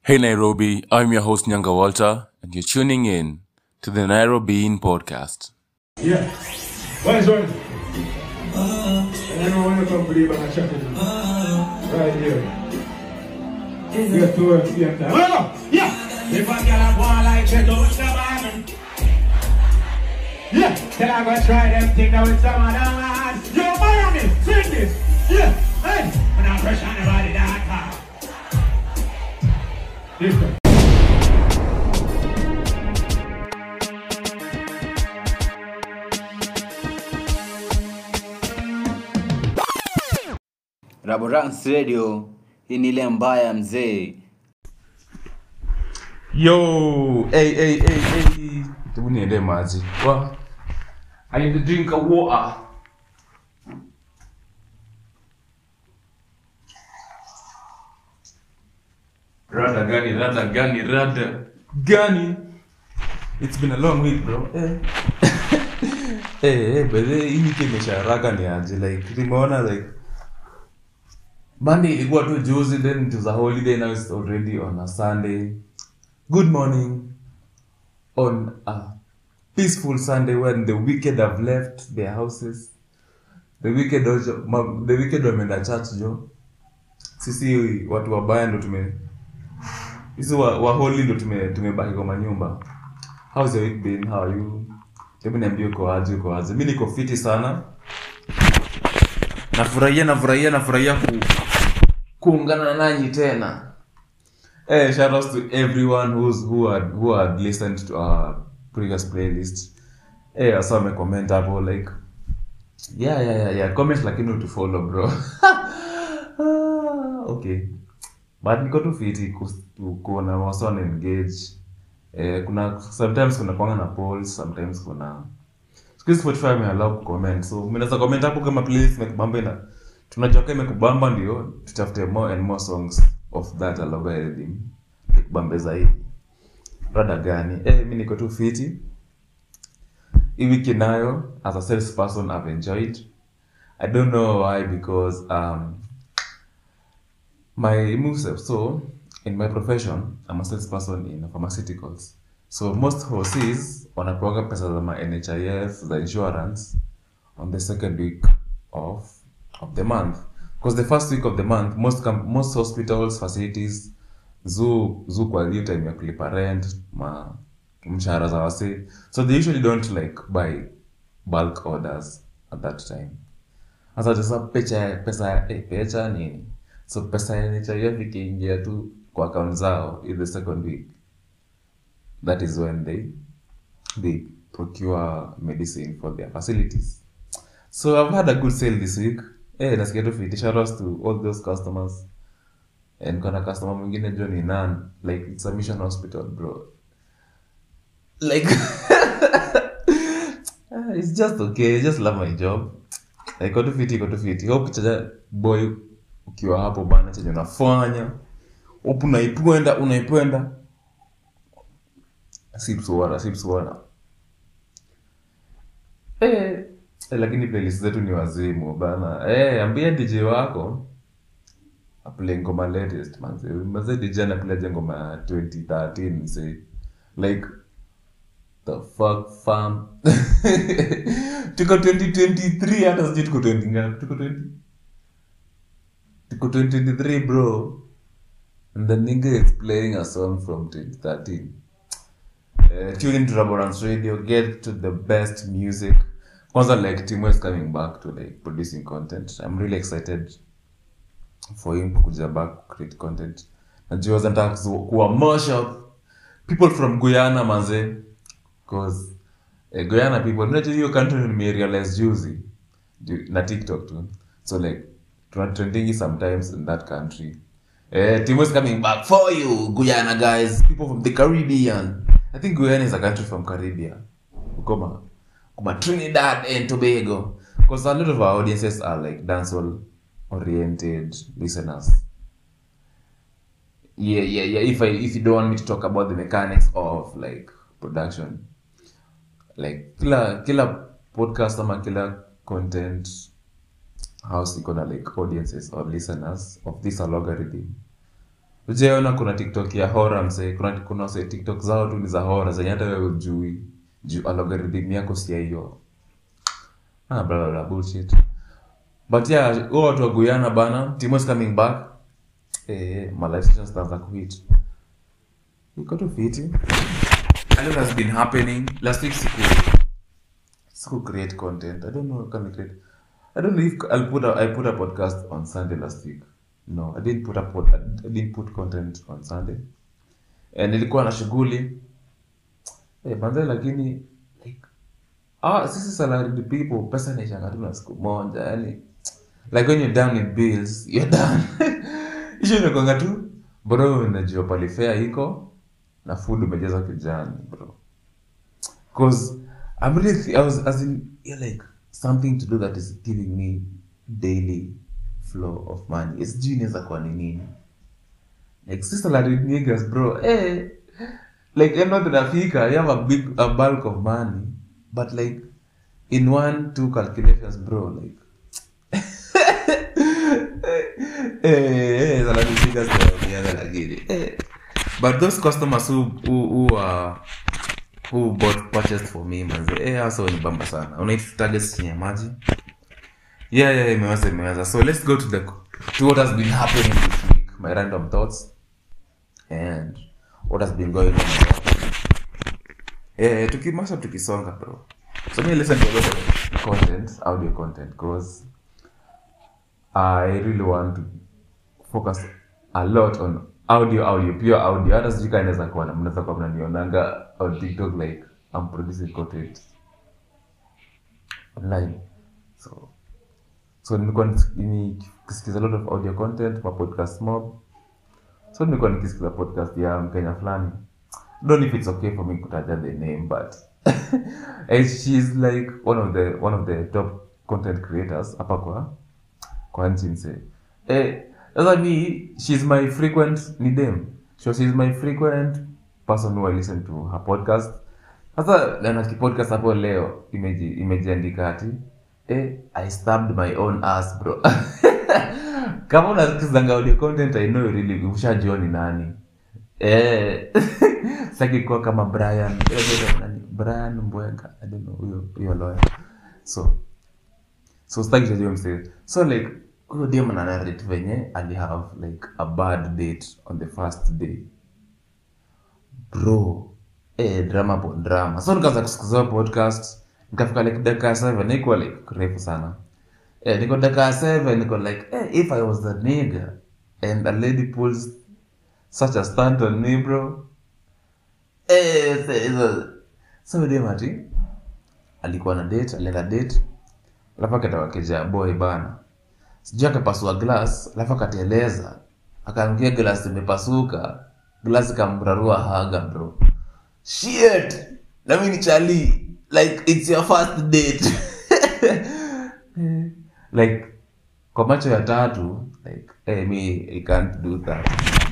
Hey Nairobi, I'm your host Nyanga Walter, and you're tuning in to the Nairobi In Podcast. Yeah. Where's one? And everyone will come believe I'm chatting. Right here. Yeah, towards the end. Well, yeah. If a girl a go on like that, don't come on. Yeah. Then I go try them thing now with some of them lads. Yo, Miami, sing this. Yeah. Hey. When I pressure anybody that car. Listen. Raborans Radio, hii ni ile mbaya mzee. Yo, hey, hey, hey, hey. Hebu niende maji. Wa. I need to drink a water. Rada gani, rada gani, rada gani. It's been a long week, bro. Eh. Eh, eh, but eh, hii wiki imesha haraka ni aje like nimeona like Monday ilikuwa tu juzi then it was a holiday now it's already on a Sunday. Good morning on a peaceful Sunday when the wicked have left their houses. The wicked also, ma, the wicked wameenda church jo. Sisi watu wabaya ndo tume sisi wa, wa holy ndo tume tumebaki kwa manyumba. How's your week been? How are you? Hebu niambie uko aje, uko aje. Mimi niko fiti sana. Nafurahia, nafurahia, nafurahia ku, kuungana nanyi tena. Hey, shout outs to everyone who's who had who had listened to our previous playlist. Hey, asa wamecomment hapo like yeah yeah yeah yeah comment lakini utufollow bro. Ah, okay. But niko tu fiti kus- ku- kuona wasa wana engage. Eh, kuna sometimes kuna kwanga na polls, sometimes kuna siku hizi Spotify imeallow kucomment. So mnaweza comment hapo kama playlist imekubamba ina tunajua kama imekubamba ndio tutafute more and more songs of that algorithm ikubambe zaidi. Rada gani? Eh, mimi niko tu fiti. Hii wiki nayo as a sales person I've enjoyed. I don't know why because um my moves so in my profession i'm a salesperson in pharmaceuticals so most horses wanapewaga pesa za ma nhif za insurance on the second week of of the month because the first week of the month most com- most hospitals facilities zu zu kwa hiyo time ya kulipa rent ma mshahara za wase so they usually don't like buy bulk orders at that time sasa sasa pecha pesa eh, pecha nini so pesa ya NHIF ikiingia tu kwa account zao in the second week that is when they they procure medicine for their facilities so i've had a good sale this week eh nasikia tu fiti shout outs to all those customers and kuna customer mwingine jo ni nan like it's a mission hospital bro like Ah, it's just okay I just love my job iko tu fiti iko tu fiti hope chaja boy ukiwa hapo bana chenye unafanya hope unaipenda unaipenda sipsuara sipsuara eh eh, lakini playlist zetu ni wazimu bana eh ambia DJ wako aplay ngoma latest manze manze DJ anaplay ngoma ya 2013 mse like the fuck fam tuko 2023 hata sijui tuko 20 ngapi tuko 20 tuko 2023 bro and the nigga is playing a song from 2013 uh, tune into Raborance Radio get to the best music kwanza like Timo is coming back to like producing content I'm really excited for him kuja back create content najua nataka kuwa mashup people from Guyana manze cause eh, Guyana people unajua hiyo country nimerealize juzi ju- na TikTok tu so like tuna trending sometimes in that country eh Timo is coming back for you Guyana guys people from the Caribbean I think Guyana is a country from Caribbean Ukoma Kuma Trinidad and Tobago because a lot of our audiences are like dancehall oriented listeners yeah yeah yeah if i if you don't want me to talk about the mechanics of like production like kila kila podcast ama kila content house iko na like audiences or listeners of this algorithm ujaona kuna tiktok ya hora msee kuna kuna wase tiktok zao tu ni za hora zenye hata wewe ujui juu algorithm yako si ya hiyo ah bla bla bla bullshit but yeah huo watu wa Guyana bana Timo is coming back eh my life sessions zitaanza kuhit iko tu fiti a lot has been happening last week siku siku create content i don't know can I create i don't know if i'll put a, i put a podcast on sunday last week no i didn't put a pod, i didn't put content on sunday and nilikuwa na shughuli eh manze lakini like ah sisi salaried people pesa inaishanga tu na siku moja yani like when you're down in bills you're done isho inakwanga tu bro unajua pale fare iko na food umejaza kijani bro cause I'm really I was as in yeah, like something to do that is giving me daily flow of money. It's genius kwa ni nini? Like sister salary niggas bro. Eh like you're not inafika, you have a big a bulk of money, but like in one two calculations bro like eh eh salary niggas ndio lakini eh but those customers who who who are who bought purchased for me manze eh hasa ni bamba sana unaita targets chini ya maji yeah yeah imeweza imeweza so let's go to the to what has been happening this week my random thoughts and what has been going on eh tukimasha tukisonga bro so me listen to a lot of content audio content because i really want to focus a lot on audio audio pure audio hata sijui kama inaweza kuwa na mnaweza kuwa mnanionanga on tiktok like i'm producing content online so so nilikuwa niki- nikisikiza a lot of audio content ma podcast mob so nilikuwa nikisikiza podcast ya mkenya fulani don't know if it's okay for me kutaja the name but and she's like one of the one of the top content creators hapa kwa kwa nchi mse eh sasa mi she's my frequent ni dem so she's my frequent person who I listen to her podcast sasa na kipodcast hapo leo imeji imejiandika ati eh i stabbed my own ass bro kama unasikizanga audio content i know you really ushajua ni nani eh saki kuwa kama Brian eh, nani? Brian Mbwenga i don't know huyo huyo lawyer so so sitaki kujua msee so like huyo dem ana narrate venye ali have like a bad date on the first day bro eh drama upon drama so nikaanza kusikiza hiyo podcast nikafika like dakika ya seven ikuwa like refu sana eh niko dakika ya seven niko like eh if i was the nigga and a lady pulls such a stunt on me bro eh so- so- so dem ati alikuwa na date alienda date alafu akatoka keja boy bana sijui akapasua glass alafu akateleza akaangukia glass imepasuka glass ikamrarua haga bro shit na mimi ni chali like it's your first date like kwa macho ya tatu like hey, me i can't do that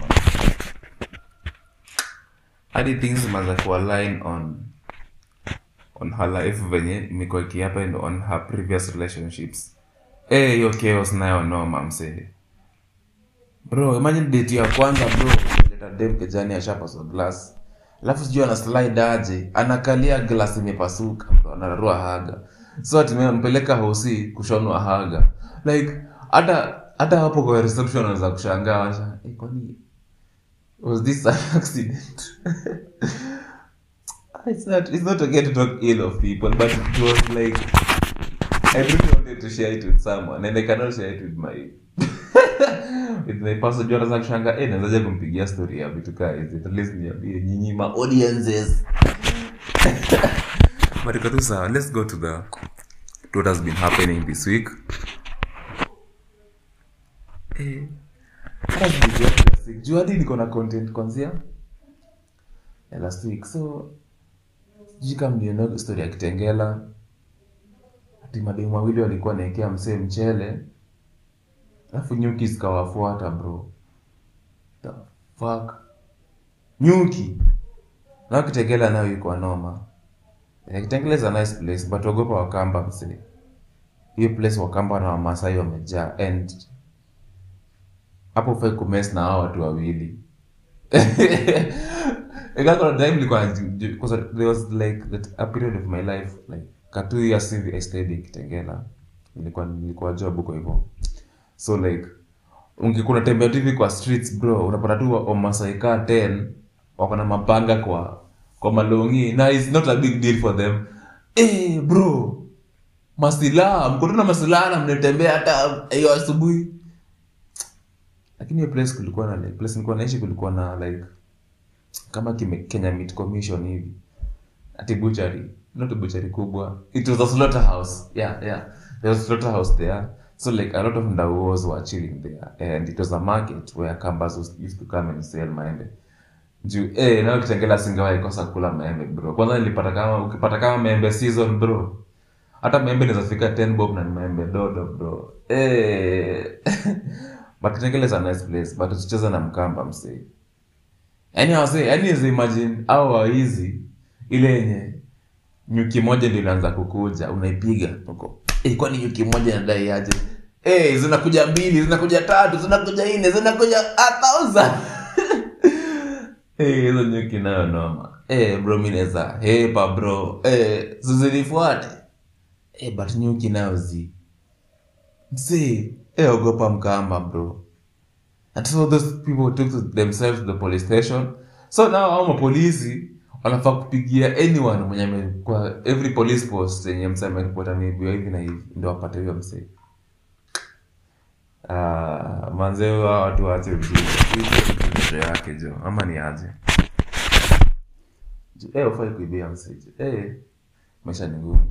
hadi things zimeanza kualign on on her life venye imekuwa ikihappen on her previous relationships eh hiyo chaos nayo noma msee bro imagine date ya kwanza bro leta dem kejani ashapaswa glass alafu sijui ana slide aje anakalia glass imepasuka bro anararua haga so atimeya mpeleka hosi kushonwa haga like hata hata hapo kwa reception anaweza kushangaa washa eh, kwani was this an accident it's not it's not okay to talk ill of people but it was like I really wanted to share it with someone and I cannot share it with my with my person juu anaweza kushanga eh nawezaje kumpigia story ya vitu kaa hizi at least niambie nyinyi ma audiences but iko tu sawa let's go to the to what has been happening this week eh hata sijui last week juu hadi niko na content kwanzia ya last week so sijui kama mliona story ya kitengela ati mademu wawili walikuwa naekea msee mchele alafu nyuki zikawafuata bro the fuck nyuki na kitengela nayo iko noma Eh, kitengela is a nice place but ogopa wakamba msee hiyo place wakamba na wamasai wamejaa and hapo ufai kumes na hao watu wawili ikakona time nilikuwa naju- ju- 'cause there was like that a period of my life like ka two years hivi I stayed in Kitengela nilikuwa nilikuwa job huko hivyo so like ungekuwa unatembea tu hivi kwa streets bro unapata tu wa- wamasai kaa 10 wako na mapanga kwa kwa malongi na it's not a big deal for them eh bro masilaha mko tu na masilaha na mnatembea hata hiyo asubuhi lakini hiyo place kulikuwa na like, place nilikuwa naishi kulikuwa na like kama kime, Kenya Meat Commission hivi ati butchery not a butchery kubwa it was a slaughterhouse yeah yeah there was a slaughterhouse there so like a lot of ndauos were chilling there and it was a market where kambas was- used to come and sell maembe juu eh nayo kitengela singawahi kosa kula maembe bro kwanza nilipata kama ukipata kama maembe season bro hata maembe inaweza fika 10 bob na ni maembe dodo bro eh but kitengela is a nice place but usicheze na mkamba msee yaani wase yaani weze imagine au waizi ile yenye nyuki moja ndio inaanza kukuja unaipiga uko eh kwani nyuki moja inadai aje eh zinakuja mbili zinakuja tatu zinakuja nne zinakuja a thousand eh hizo nyuki nayo noma eh bro mimi naweza hepa bro eh zizinifuate eh but nyuki nayo zi msee eh ogopa mkamba bro and so those people took to themselves to the police station so now hao mapolisi wanafaa kupigia anyone mwenye ame- kwa every police post yenye msee ameripota ameibiwa hivi na hivi ndio wapate huyo msee Ah, manze hawa watu waache ujinga yake jo ama ni aje Jo, eh ufai kuibia msee jo. eh maisha ni ngumu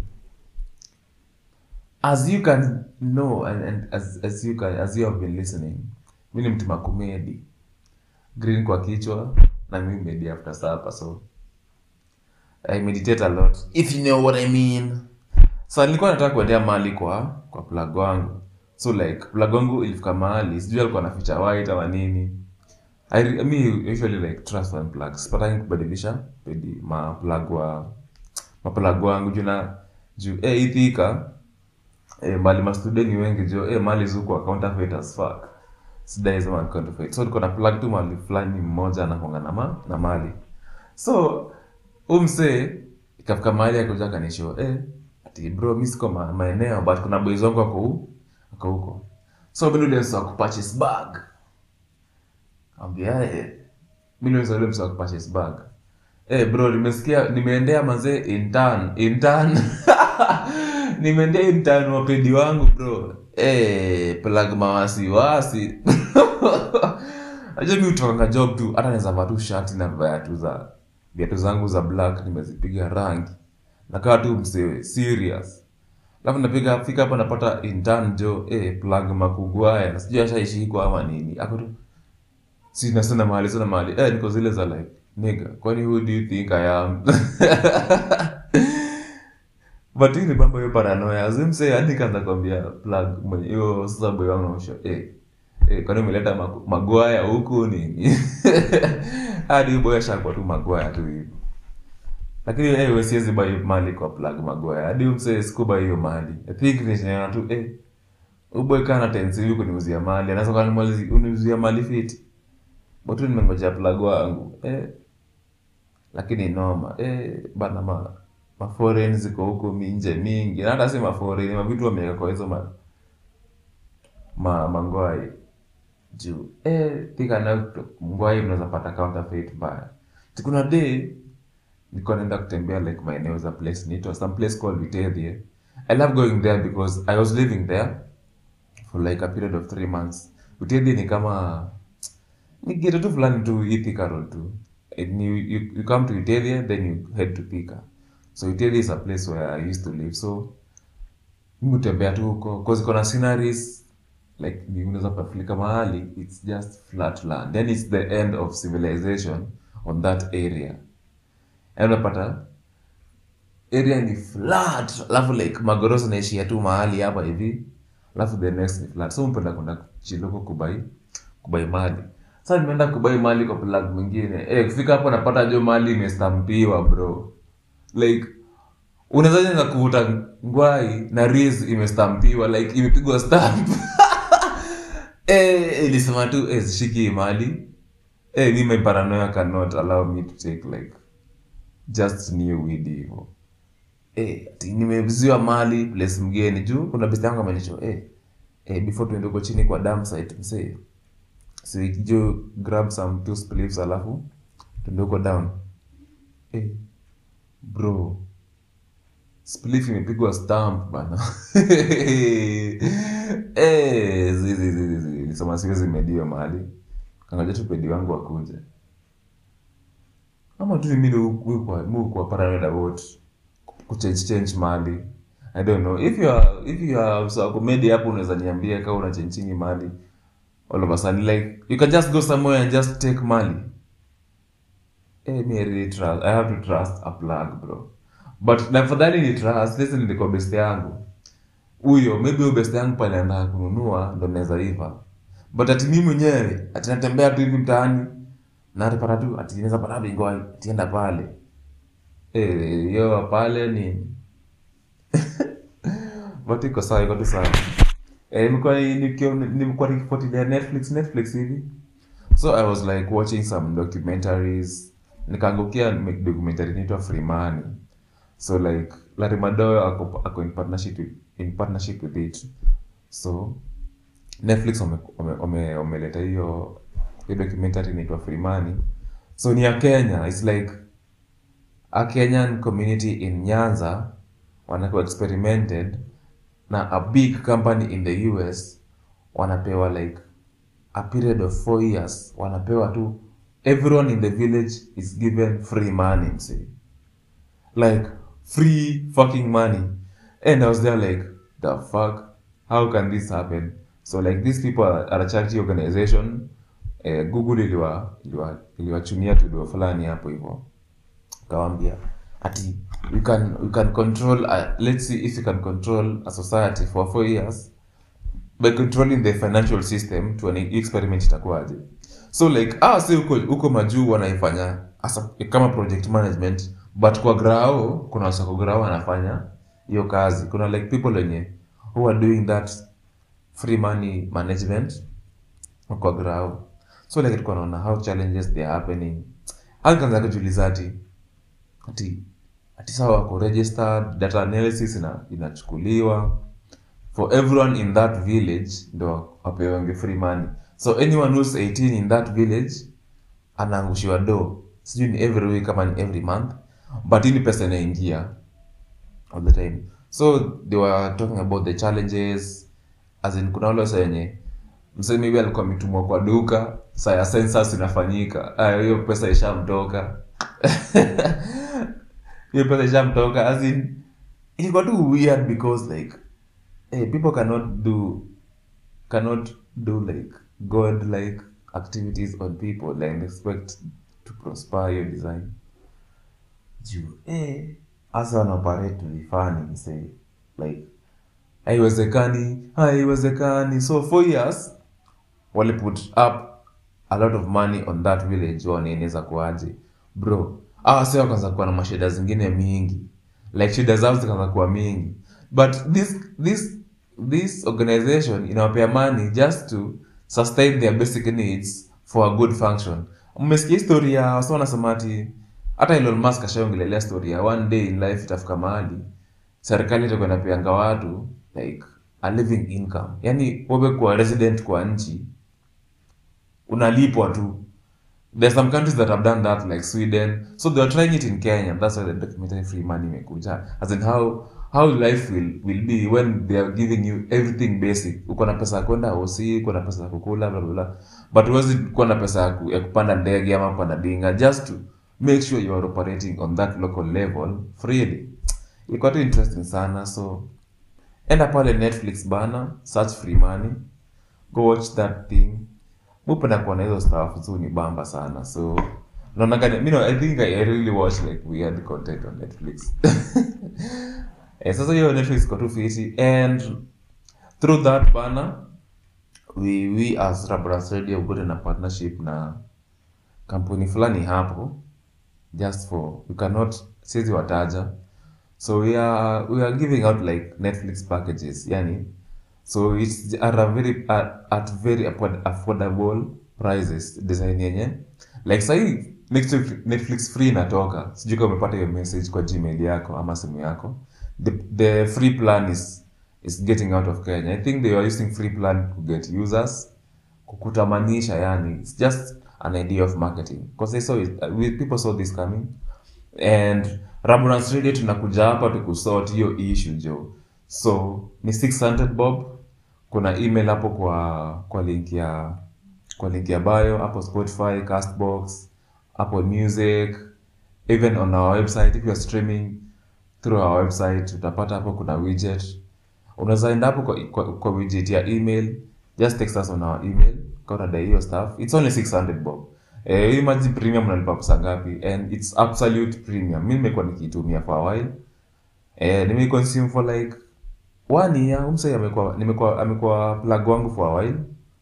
as you can know and, and as, as you can as you have been listening mi ni mtu makumedi green kwa kichwa na mi medi after supper so i meditate a lot if you know what i mean so nilikuwa nataka kuendea mahali kwa kwa plug wangu so like plug wangu ilifika mahali sijui alikuwa naficha white ama nini I, re- mi usually like trust one plugs sipatangi kubadilisha pedi ma plug wa ma plug wangu juu na juu eh hii thika eh, mali mastudeni wengi jo eh, mali zuko counterfeit as fuck sidai sema counterfeit so niko na plug tu mali fulani mmoja anakonga na ma, na mali so umse ikafika mahali akuja kanisho eh ati bro mimi siko ma, maeneo but kuna boys wangu wako hu- wako huko so mimi ndio wa kupurchase bag ambia eh mimi ndio ndio wa kupurchase bag eh bro nimesikia nimeendea mazee intern intern nimeendea intern wa pedi wangu bro eh plug mawasiwasi Aje mi utokanga job tu hata naweza vaa tu shati na viatu za viatu zangu za black nimezipiga rangi nakaa tu msewe serious alafu napiga fika hapa napata intern jo eh plug makugwaya sijui ashaishikwa ama nini ako tu sina sina mahali sina mahali eh niko zile za like nigga kwani who do you think i am but hii ni mambo hiyo paranoia azimse hadi kaanza kwambia plug mwenye hiyo sasa boy wangu naosha eh eh kwani umeleta magu- magwaya huku nini hadi huyo boy ashakuwa tu magwaya tu hivi lakini eh wewe siwezi buy mali kwa plug magwaya hadi umse sikuba hiyo mali i think ni shina tu eh uboy kana tensi yuko kuniuzia mali anaweza kanimalizi uniuzia mali fiti botu nimengojea plug wangu eh lakini noma eh bana ma maforeign ziko huko minje mingi na hata si maforeign mavitu wameweka kwa hizo ma ma mangwai juu eh tika na ngwai unaweza pata counterfeit mbaya tikuna day nilikuwa naenda kutembea like maeneo za place inaitwa some place called Vitethie I love going there because I was living there for like a period of three months Vitethie ni kama ni ghetto tu fulani tu hii Thika Road tu And you, you, you come to Vitethie then you head to Thika so Vitethie is a place where I used to live so mimi hutembea tu huko cause iko na sceneries like ni unaweza kufika mahali it's just flat land then it's the end of civilization on that area and unapata area ni flat alafu like magorosa naishia tu mahali hapa hivi alafu the next ni flat so mpenda kwenda chiloko kubai kubai mali sasa nimeenda kubai mali kwa plug mwingine eh kufika hapo napata jo mali imestampiwa bro like unawezaje na kuvuta ngwai na riz imestampiwa like imepigwa stamp eh, ilisema tu eh, sishiki hii mali eh, mi my paranoia cannot allow me to take like just new weed hivo eh, ati nimeviziwa mali place mgeni juu kuna besti yangu amenisho eh, eh, before tuende huko chini kwa dam site msee so jo grab some two spliffs alafu tuende huko down eh, bro spliff imepigwa stamp bana eh, zi, zi, zi, zi, zi. nilisema siwezi medio mahali kangaja tu pedi wangu wakuje ama tu mimi kwa paranoid about kuchange change mali i don't know if you are if you are so comedy hapo unaweza niambia kama una change change mali all of a sudden like you can just go somewhere and just take money eh me I really trust i have to trust a plug bro but na fadhali ni trust listen ni kwa best yangu huyo maybe huyo best yangu pale anataka kununua ndo naweza iva but ati mimi mwenyewe ati natembea tu hivi mtaani na atapata tu ati naweza pata bingwa atienda pale eh hiyo pale ni but iko sawa iko tu sawa eh nilikuwa nikio- nilikuwa nikifuatilia Netflix Netflix hivi so I was like watching some documentaries nikaangukia documentary inaitwa Free Money so like Larry Madowo ako, ako in partnership with, in partnership with it so Netflix wame- wame- wame- wameleta hiyo hiyo documentary inaitwa Free Money so ni ya Kenya it's like a Kenyan community in Nyanza wanakuwa experimented na a big company in the US wanapewa like a period of four years wanapewa tu everyone in the village is given free money msee like free fucking money and i was there like the fuck how can this happen so like these people are, are a charity organization eh, google iliwa iliwa iliwachunia tudo fulani hapo hivyo kawambia ati you can you can control a, let's see if you can control a society for four years by controlling the financial system tuone hii experiment itakuwaje so like ah si huko huko majuu wanaifanya asa, kama project management but kwa grao kuna wasako grao wanafanya hiyo kazi kuna like people wenye who are doing that free money management kwa grao so like tulikuwa naona how challenges they are happening akaanza kujiuliza ati ati ati sawa wako registered data analysis ina, inachukuliwa for everyone in that village ndo wapewange free money so anyone who's 18 in that village anaangushiwa do sijui ni every week ama ni every month but ili pesa inaingia all the time so they were talking about the challenges as in kuna wale wasa wenye msee maybe alikuwa ametumwa kwa duka saa ya census inafanyika Ah, hiyo pesa ishamtoka hiyo pesa ishamtoka as in ilikuwa tu weird because like hey, people cannot do cannot do like god like activities on people and expect to prosper your design juu eh hasa wanaoperate vifani msee like haiwezekani haiwezekani so four years wali put up a lot of money on that village waone inaweza kuaje bro awa si wakaanza kuwa na mashida zingine mingi like shida zao zikaanza kuwa mingi but this this this organization inawapea money just to sustain their basic needs for a good function mmesikia histori ya wasa wanasema ati hata Elon Musk ashaongelelea story ya one day in life itafika mahali serikali itakuwa inapeanga watu like a living income yani wewe kuwa resident kwa nchi unalipwa tu there's some countries that have done that like sweden so they are trying it in kenya that's why the documentary free money imekuja as in how how life will, will be when they are giving you everything basic uko na pesa ya kwenda hosi uko na pesa ya kukula bla bla bla but huwezi kuwa na pesa ya ku- ya kupanda ndege ama kupanda dinga just to make sure you are operating on that local level freely ilikuwa tu interesting sana so enda pale netflix bana search free money go watch that thing mupenda kuona hizo stuff so ni bamba sana so naonaga mi no, i think I, i really watch like weird content on netflix eh, sasa hiyo netflix iko tu fiti and through that bana we, we as Rabras radio got in a partnership na kampuni fulani hapo just for we cannot sizi wataja so we are we are giving out like netflix packages yani so it's at a very at, at very afford- affordable prices design yenye like sahii netflix, netflix free inatoka sijui kama umepata hiyo message kwa gmail yako ama simu yako the, the free plan is is getting out of kenya i think they are using free plan to get users kukutamanisha yani it's just an idea of marketing because they saw it, uh, we, people saw this coming and Raburans Radio tunakuja hapa tukusort hiyo issue jo so ni 600 bob kuna email hapo kwa kwa link ya kwa link ya bio hapo spotify castbox apple music even on our website if you are streaming through our website utapata hapo kuna widget unaweza enda hapo kwa, kwa, kwa widget ya email just text us on our email kama unadai hiyo stuff it's only 600 bob eh hii maji premium unalipa pesa ngapi and it's absolute premium mimi nimekuwa nikiitumia for a while eh nimeconsume for like one year umsai amekuwa nimekuwa amekuwa plug wangu for a while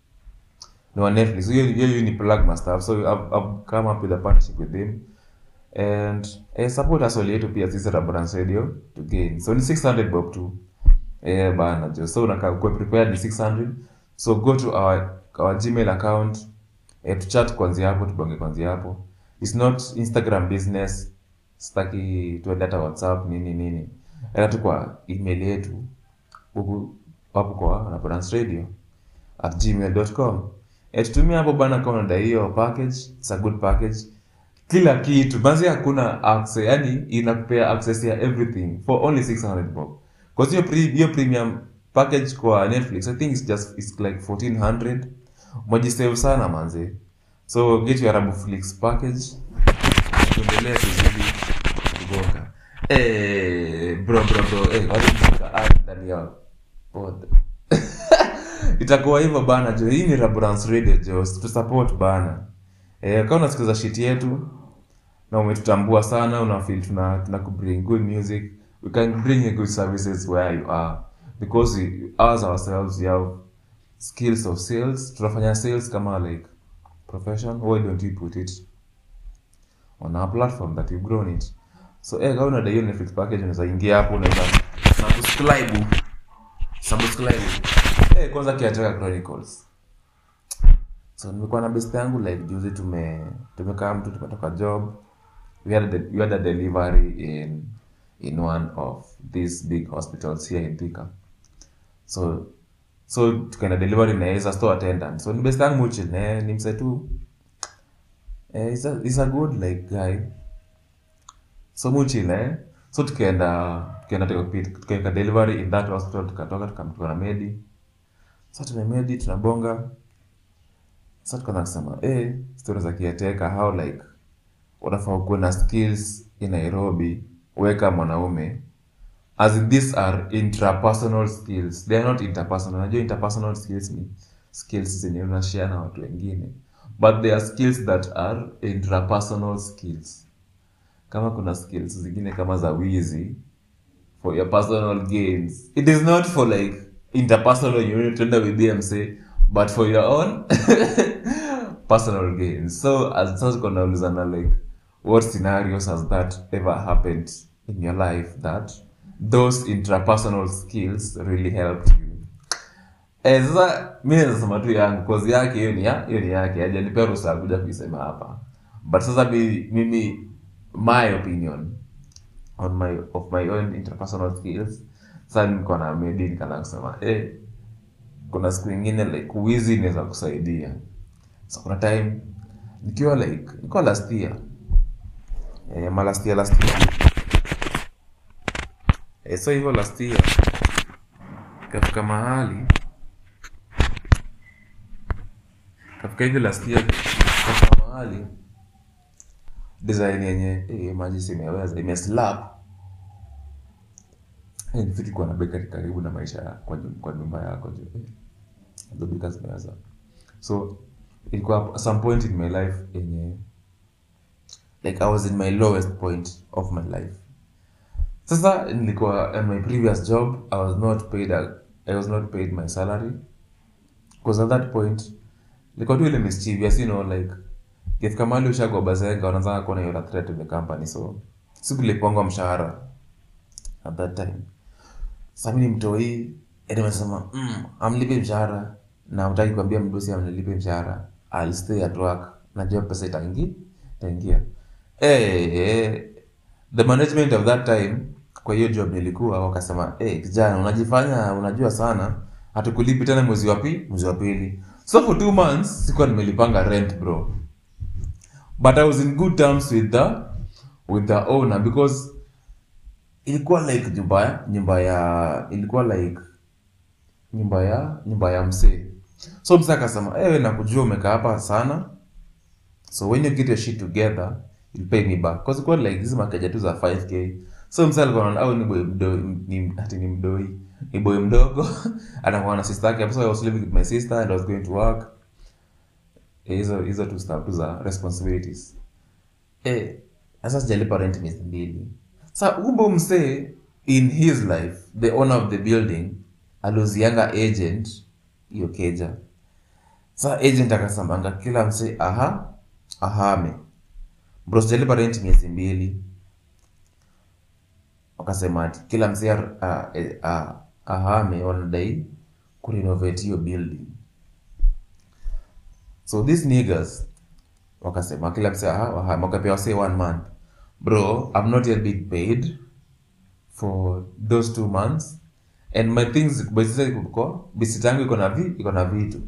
ni wa Netflix hiyo hiyo ni plug my stuff so I've, I've come up with a partnership with him and eh, support us all yetu pia sisi Rabrans Radio to gain so ni 600 bob tu eh bana jo so unakaa kwa prepared ni 600 so go to our our gmail account eh, tuchat kwanzia hapo tubonge kwanzia hapo it's not instagram business sitaki tuende hata whatsapp nini nini enda tu kwa email yetu huku hapo kwa Rabrans Radio at gmail.com eh, tutumia hapo bana kama unadai hiyo package it's a good package kila kitu basi hakuna access yani inakupea access ya everything for only 600 bob because hiyo pre, hiyo premium package kwa netflix i think it's just it's like 1400 mwajisave sana manze so get your arabuflix package tuendelee kuzidi kugonga eh bro bro bro eh wale mshika ad ndani ya pod itakuwa hivyo bana jo hii ni Rabrans radio jo tu support bana eh kama unasikiza shit yetu na umetutambua sana una feel tuna tuna bring good music we can bring you good services where you are because we us ourselves we have skills of sales tunafanya sales kama like profession why don't we put it on our platform that we've grown it so eh kama unadai hiyo Netflix package unaweza ingia hapo unaweza na subscribe subscribe eh kwanza kiataka chronicles so nimekuwa na best yangu like juzi tume tumekaa mtu tumetoka job we had, a, we had a delivery in in one of these big hospitals here in Thika so so tukaenda delivery na yeye as a store attendant so ni best yangu muchi ne ni mse tu eh is a, is a good like guy so muchi ne so tukaenda tukaenda tukapita tukaenda delivery in that hospital tukatoka tukamtoka na medi sasa tumemedi tunabonga sasa tukaanza kusema eh stories za kiateka how like unafaa ukuwe na skills in Nairobi weka mwanaume as in these are intrapersonal skills they are not interpersonal unajua interpersonal skills ni skills zenye unashare na watu wengine but they are skills that are intrapersonal skills kama kuna skills zingine kama za wizi for your personal gains it is not for like interpersonal you need to end with DMC but for your own personal gains so as sasa tuko naulizana like what scenarios has that ever happened in your life that those intrapersonal skills really helped you eh sasa mimi naweza sema tu yangu cause yake hiyo ni ya hiyo ni yake hajanipea ruhusa ya kuja kuisema hapa but sasa mi- mimi my opinion on my of my own interpersonal skills sasa niko na medi nikaanza kusema eh kuna siku ingine like wizi inaweza kusaidia so kuna time nikiwa like nikiwa last year eh, ma last year last year eh, so hivyo last year kafika mahali kafika hivi last year kafika mahali design yenye eh, maji simeweza imeslap Eh, nifiki kuwa na bakery karibu na maisha ya, kwa, nyum- kwa nyumba yako jo eh, hizo bika zimeweza so ilikuwa at some point in my life yenye like i was in my lowest point of my life sasa nilikuwa in my previous job i was not paid a, i was not paid my salary because at that point nilikuwa tu ile mischievous you know like ikifika mahali ushagwa bazenga unaanza kuona you're a threat to the company so sikulipongwa mshahara at that time sasa mimi ni mtoi eti amesema mm, amlipe mshahara na utaki kuambia mdosi amnilipe mshahara I'll stay at work najua pesa itaingi itaingia eh eh the management of that time kwa hiyo job nilikuwa wakasema eh kijana unajifanya unajua sana hatukulipi tena mwezi wa pili mwezi wa pili so for two months sikuwa nimelipanga rent bro but i was in good terms with the with the owner because ilikuwa like nyumba ya nyumba ya ilikuwa like nyumba ya nyumba ya msee so msee akasema ewe nakujua umekaa hapa sana so when you get your shit together you'll pay me back cause ilikuwa like hizi makeja tu za 5k so msee alikuwa anaona au ni boy mdoi ni ati ni mdoi ni boy mdogo anakuwa na sister yake so I was living with my sister and I was going to work Eh, hizo hizo tu stuff tu za responsibilities eh sasa sijalipa rent miezi mbili sa kumbe msee in his life the owner of the building aliuzianga agent hiyo keja sa agent akasamanga kila msee aha ahame bro sijalipa rent miezi mbili wakasema ati kila msee ah, eh, ah, ahame wanadai kurenovate hiyo building so these niggas wakasema kila msee aha wahame wakapewa say one month bro i've not yet been paid for those two months and my things basically kuko bisiti yangu iko na vi iko na vitu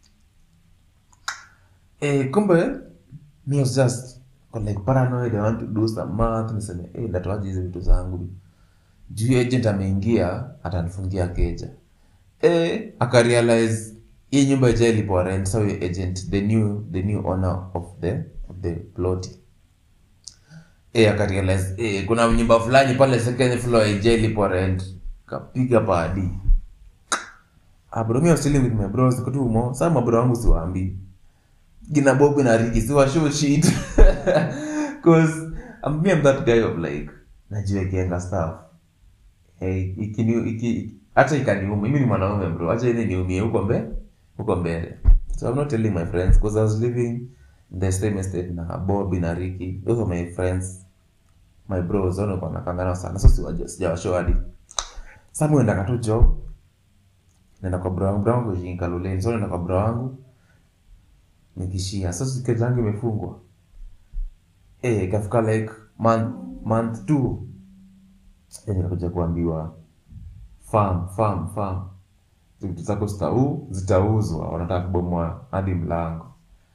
eh kumbe me was just got like paranoid i want to do some math niseme eh ndatoaje hizi vitu zangu juu agent ameingia atanifungia keja eh akarealize hii nyumba ija ilipo rent so huyo agent the new the new owner of the of the plot eh akarealize eh kuna nyumba fulani pale second floor ija ilipo rent kapiga padi ah bro me I was chilling with my bros kwa tu mo sasa mabro wangu siwaambii gina bob na riki siwa show shit cause I'm, me I'm that guy of like najiwekeanga stuff hey ikini iki hata ikaniuma mimi ni mwanaume bro acha ile niumie huko mbele huko mbele so I'm not telling my friends because I was living in the same estate na Bob na Ricky those are my friends my bros wao kwa nakangana sana so siwaja sijawashow hadi sasa mimi naenda tu job naenda kwa bro wangu bro wangu jinga luleni so naenda kwa bro wangu nikishia sasa keja yangu imefungwa eh ikafika like month month two yani nakuja kuambiwa farm farm farm vitu zako zitau zitauzwa wanataka kubomoa hadi mlango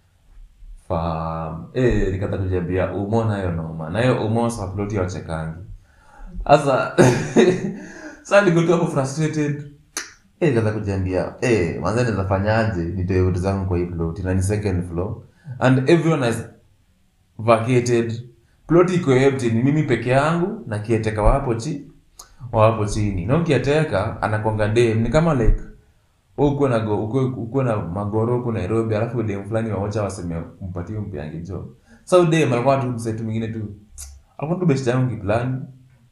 farm eh nikata kujiambia umo nayo noma nayo umo sa ploti ya wachekangi sasa sasa niko tu hapo frustrated eh nikata kujiambia eh manze naweza fanyaje nitoe vitu zangu kwa hii ploti na ni second floor and everyone has vacated plot iko empty ni mimi peke yangu na kieteka wapo chi wapo chini na kieteka anakwanga dem ni kama like wewe uko na go uko uko na magoro huko Nairobi alafu dem fulani waocha waseme mpatie mpiange job so dem alikuwa tu msetu mwingine tu alikuwa tu best yangu kiplani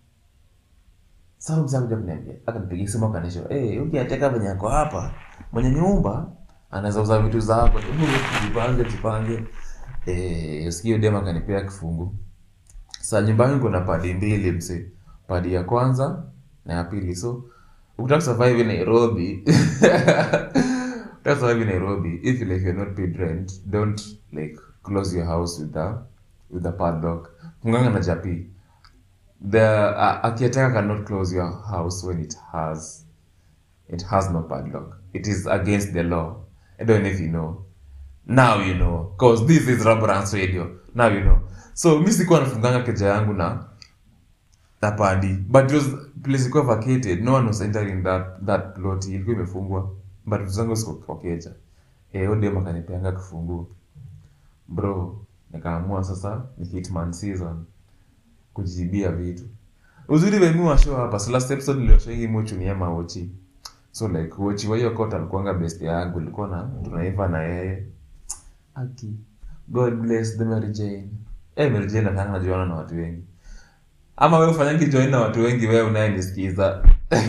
sasa mzee kuja kuniambia akanipigia simu akanisho eh hey, ukiateka venye yako hapa mwenye nyumba anaweza uza vitu zako hebu jipange jipange eh usikie dem akanipea kifungu sasa nyumbani kuna padi mbili mse padi ya kwanza na ya pili so ukitaka survive in Nairobi ukitaka survive in Nairobi if like you're not paid rent don't like close your house with the with the padlock funganga na japi the uh, akiateka cannot close your house when it has it has no padlock it is against the law i don't know if you know now you know cause this is Rabrance radio now you know so mi sikuwa nafunganga keja yangu na na padi but it was place ilikuwa vacated no one was entering that that plot ilikuwa imefungwa but vitu zangu ziko kwa keja eh huyo dem akanipeanga kifungu bro nikaamua sasa ni hitman season kujibia vitu uzuri wa mimi wa show hapa so last episode nilioshow hii mchunia maochi so like wochi wa hiyo kota alikuwanga best yangu ilikuwa na tunaiva na yeye aki god bless the Mary Jane eh Mary Jane nataka najuana na watu wengi ama wewe ufanyangi join na watu wengi wewe unayenisikiza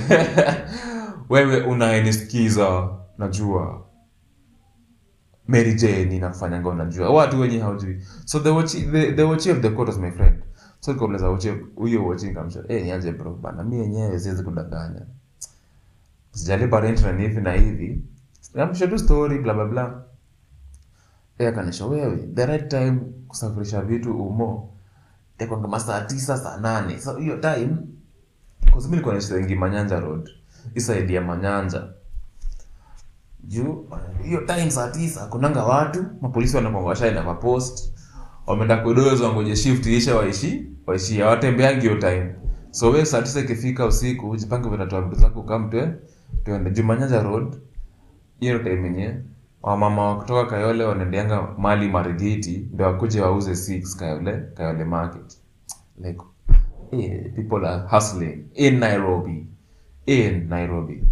wewe unayenisikiza najua Mary Jane inakufanyanga unajua watu wenye haujui so the watch the, the watch of the court was my friend so nikauleza watch huyo watch nikamsha eh niaje bro bana mimi yenyewe siwezi kudanganya sijalipa rent na ni hivi na hivi namsha tu story bla bla bla Eh, akanisha wewe the right time kusafirisha vitu umo itakuwa kama saa tisa saa nane so hiyo time kwa sababu nilikuwa naishi wengi manyanja road hii side ya manyanja juu hiyo time saa tisa kunanga watu mapolisi wanakwanga washaenda kwa post wameenda kudozo wangoje shift isha waishi waishi hawatembeangi hiyo time so we saa tisa ikifika usiku jipange vinatoa vitu zako kamtwe tuende juu manyanja road hiyo ndio time yenye wamama wa kutoka kayole wanaendeanga mali marigiti ndio wakuje wauze 6 kayole kayole market like eh, people are hustling in nairobi in nairobi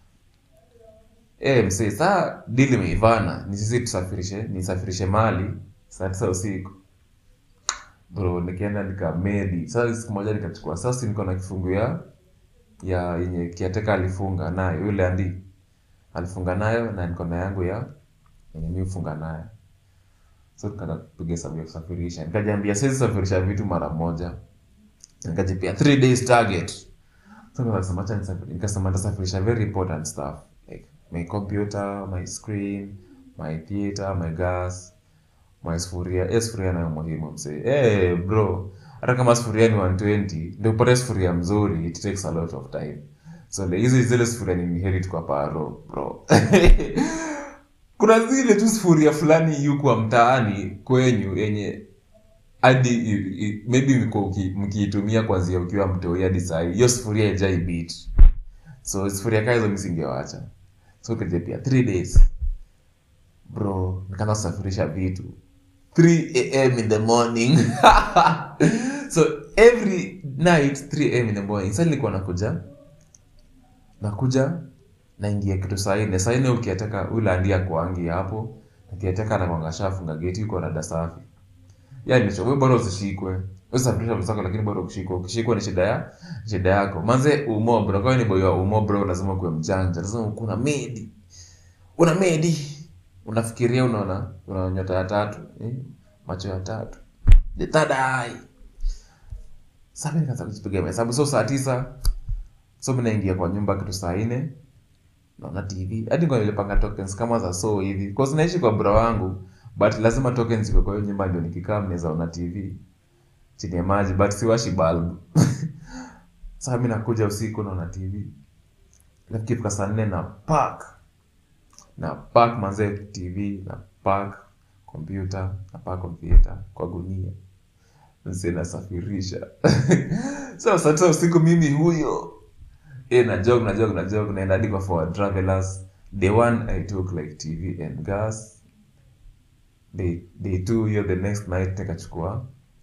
eh msee saa dili imeivana ni sisi tusafirishe nisafirishe mali saa tisa usiku bro nikienda nikamedi sasa siku moja nikachukua sasa niko na kifungu ya ya yenye kiateka alifunga nayo yule andi alifunga nayo na niko na yangu ya yenye mi hufunga nayo so tukaenda kupiga hesabu ya kusafirisha nikajiambia siwezi safirisha vitu mara moja nikajipia three days target so nikasema acha nisafiri- nikasema nitasafirisha very important stuff like my computer my screen my theater my gas my sufuria eh sufuria nayo muhimu msee eh bro hata kama sufuria ni 120 ndio upate sufuria mzuri it takes a lot of time so like, hizi zile sufuria ni inherit kwa paro bro kuna zile tu sufuria fulani yuko mtaani kwenyu yenye hadi i- i- maybe mko uki- mkiitumia kwanzia ukiwa mtoi hadi sahii hiyo sufuria ijai beat so sufuria kaa hizo misingewacha so kajepia three days bro nikaanza kusafirisha vitu 3 am in the morning so every night 3 am in the morning sa nilikuwa nakuja nakuja naingia kitu saa nne saa nne ukiataka ulandia kuangi hapo ukiataka nakwanga shafunga geti uko rada safi yani we bora usishikwe usafirisha vitu zako lakini bora ukishikwa ukishikwa ni shida ya shida yako manze umo bro kwa ni boy wa umo bro lazima kuwe mjanja lazima kuna medi una medi unafikiria unaona una nyota ya tatu eh? macho ya tatu the third eye sasa mimi nikaanza kujipiga mahesabu so saa tisa so mimi naingia kwa nyumba kitu saa nne naona tv hadi kwa nilipanga tokens kama za so hivi cause naishi kwa bro wangu but lazima tokens iko kwa hiyo nyumba ndio nikikaa mnaweza ona tv chini ya maji but siwashi bulb sasa mimi nakuja usiku naona tv nakifika saa nne na park na park manze tv na park kompyuta na park kompyuta kwa gunia mse nasafirisha so saa tisa usiku mimi huyo e na jog na jog na jog naenda hadi kwa forward travelers the one i took like tv and gas day, day two hiyo the next night nikachukua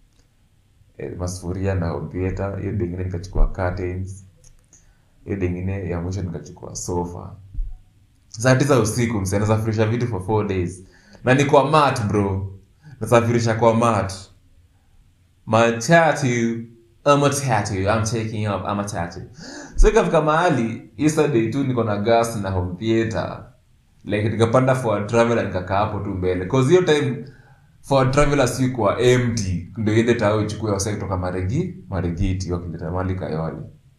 eh, masufuria na kompyuta hiyo day ingine nikachukua curtains hiyo day ingine ya mwisho nikachukua sofa saa tisa usiku mse nasafirisha vitu for four days na ni kwa mat bro nasafirisha kwa mat matatu a matatu I'm taking up a matatu so ikafika mahali yesterday tu niko na gas na home theater like nikapanda for traveler nikakaa hapo tu mbele cause hiyo time for traveler si kwa empty ndio iende tao ichukue wasa kutoka maregi maregiti wakileta mali kayole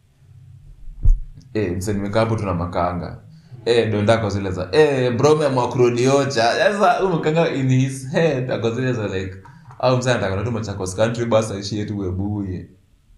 eh mse nimekaa hapo tuna makanga eh ndo ndako zile za eh bro meamua kurudiocha sasa huyu makanga in his head ako zile za like au mse anataka tu Machakos country bus aishie tu webuye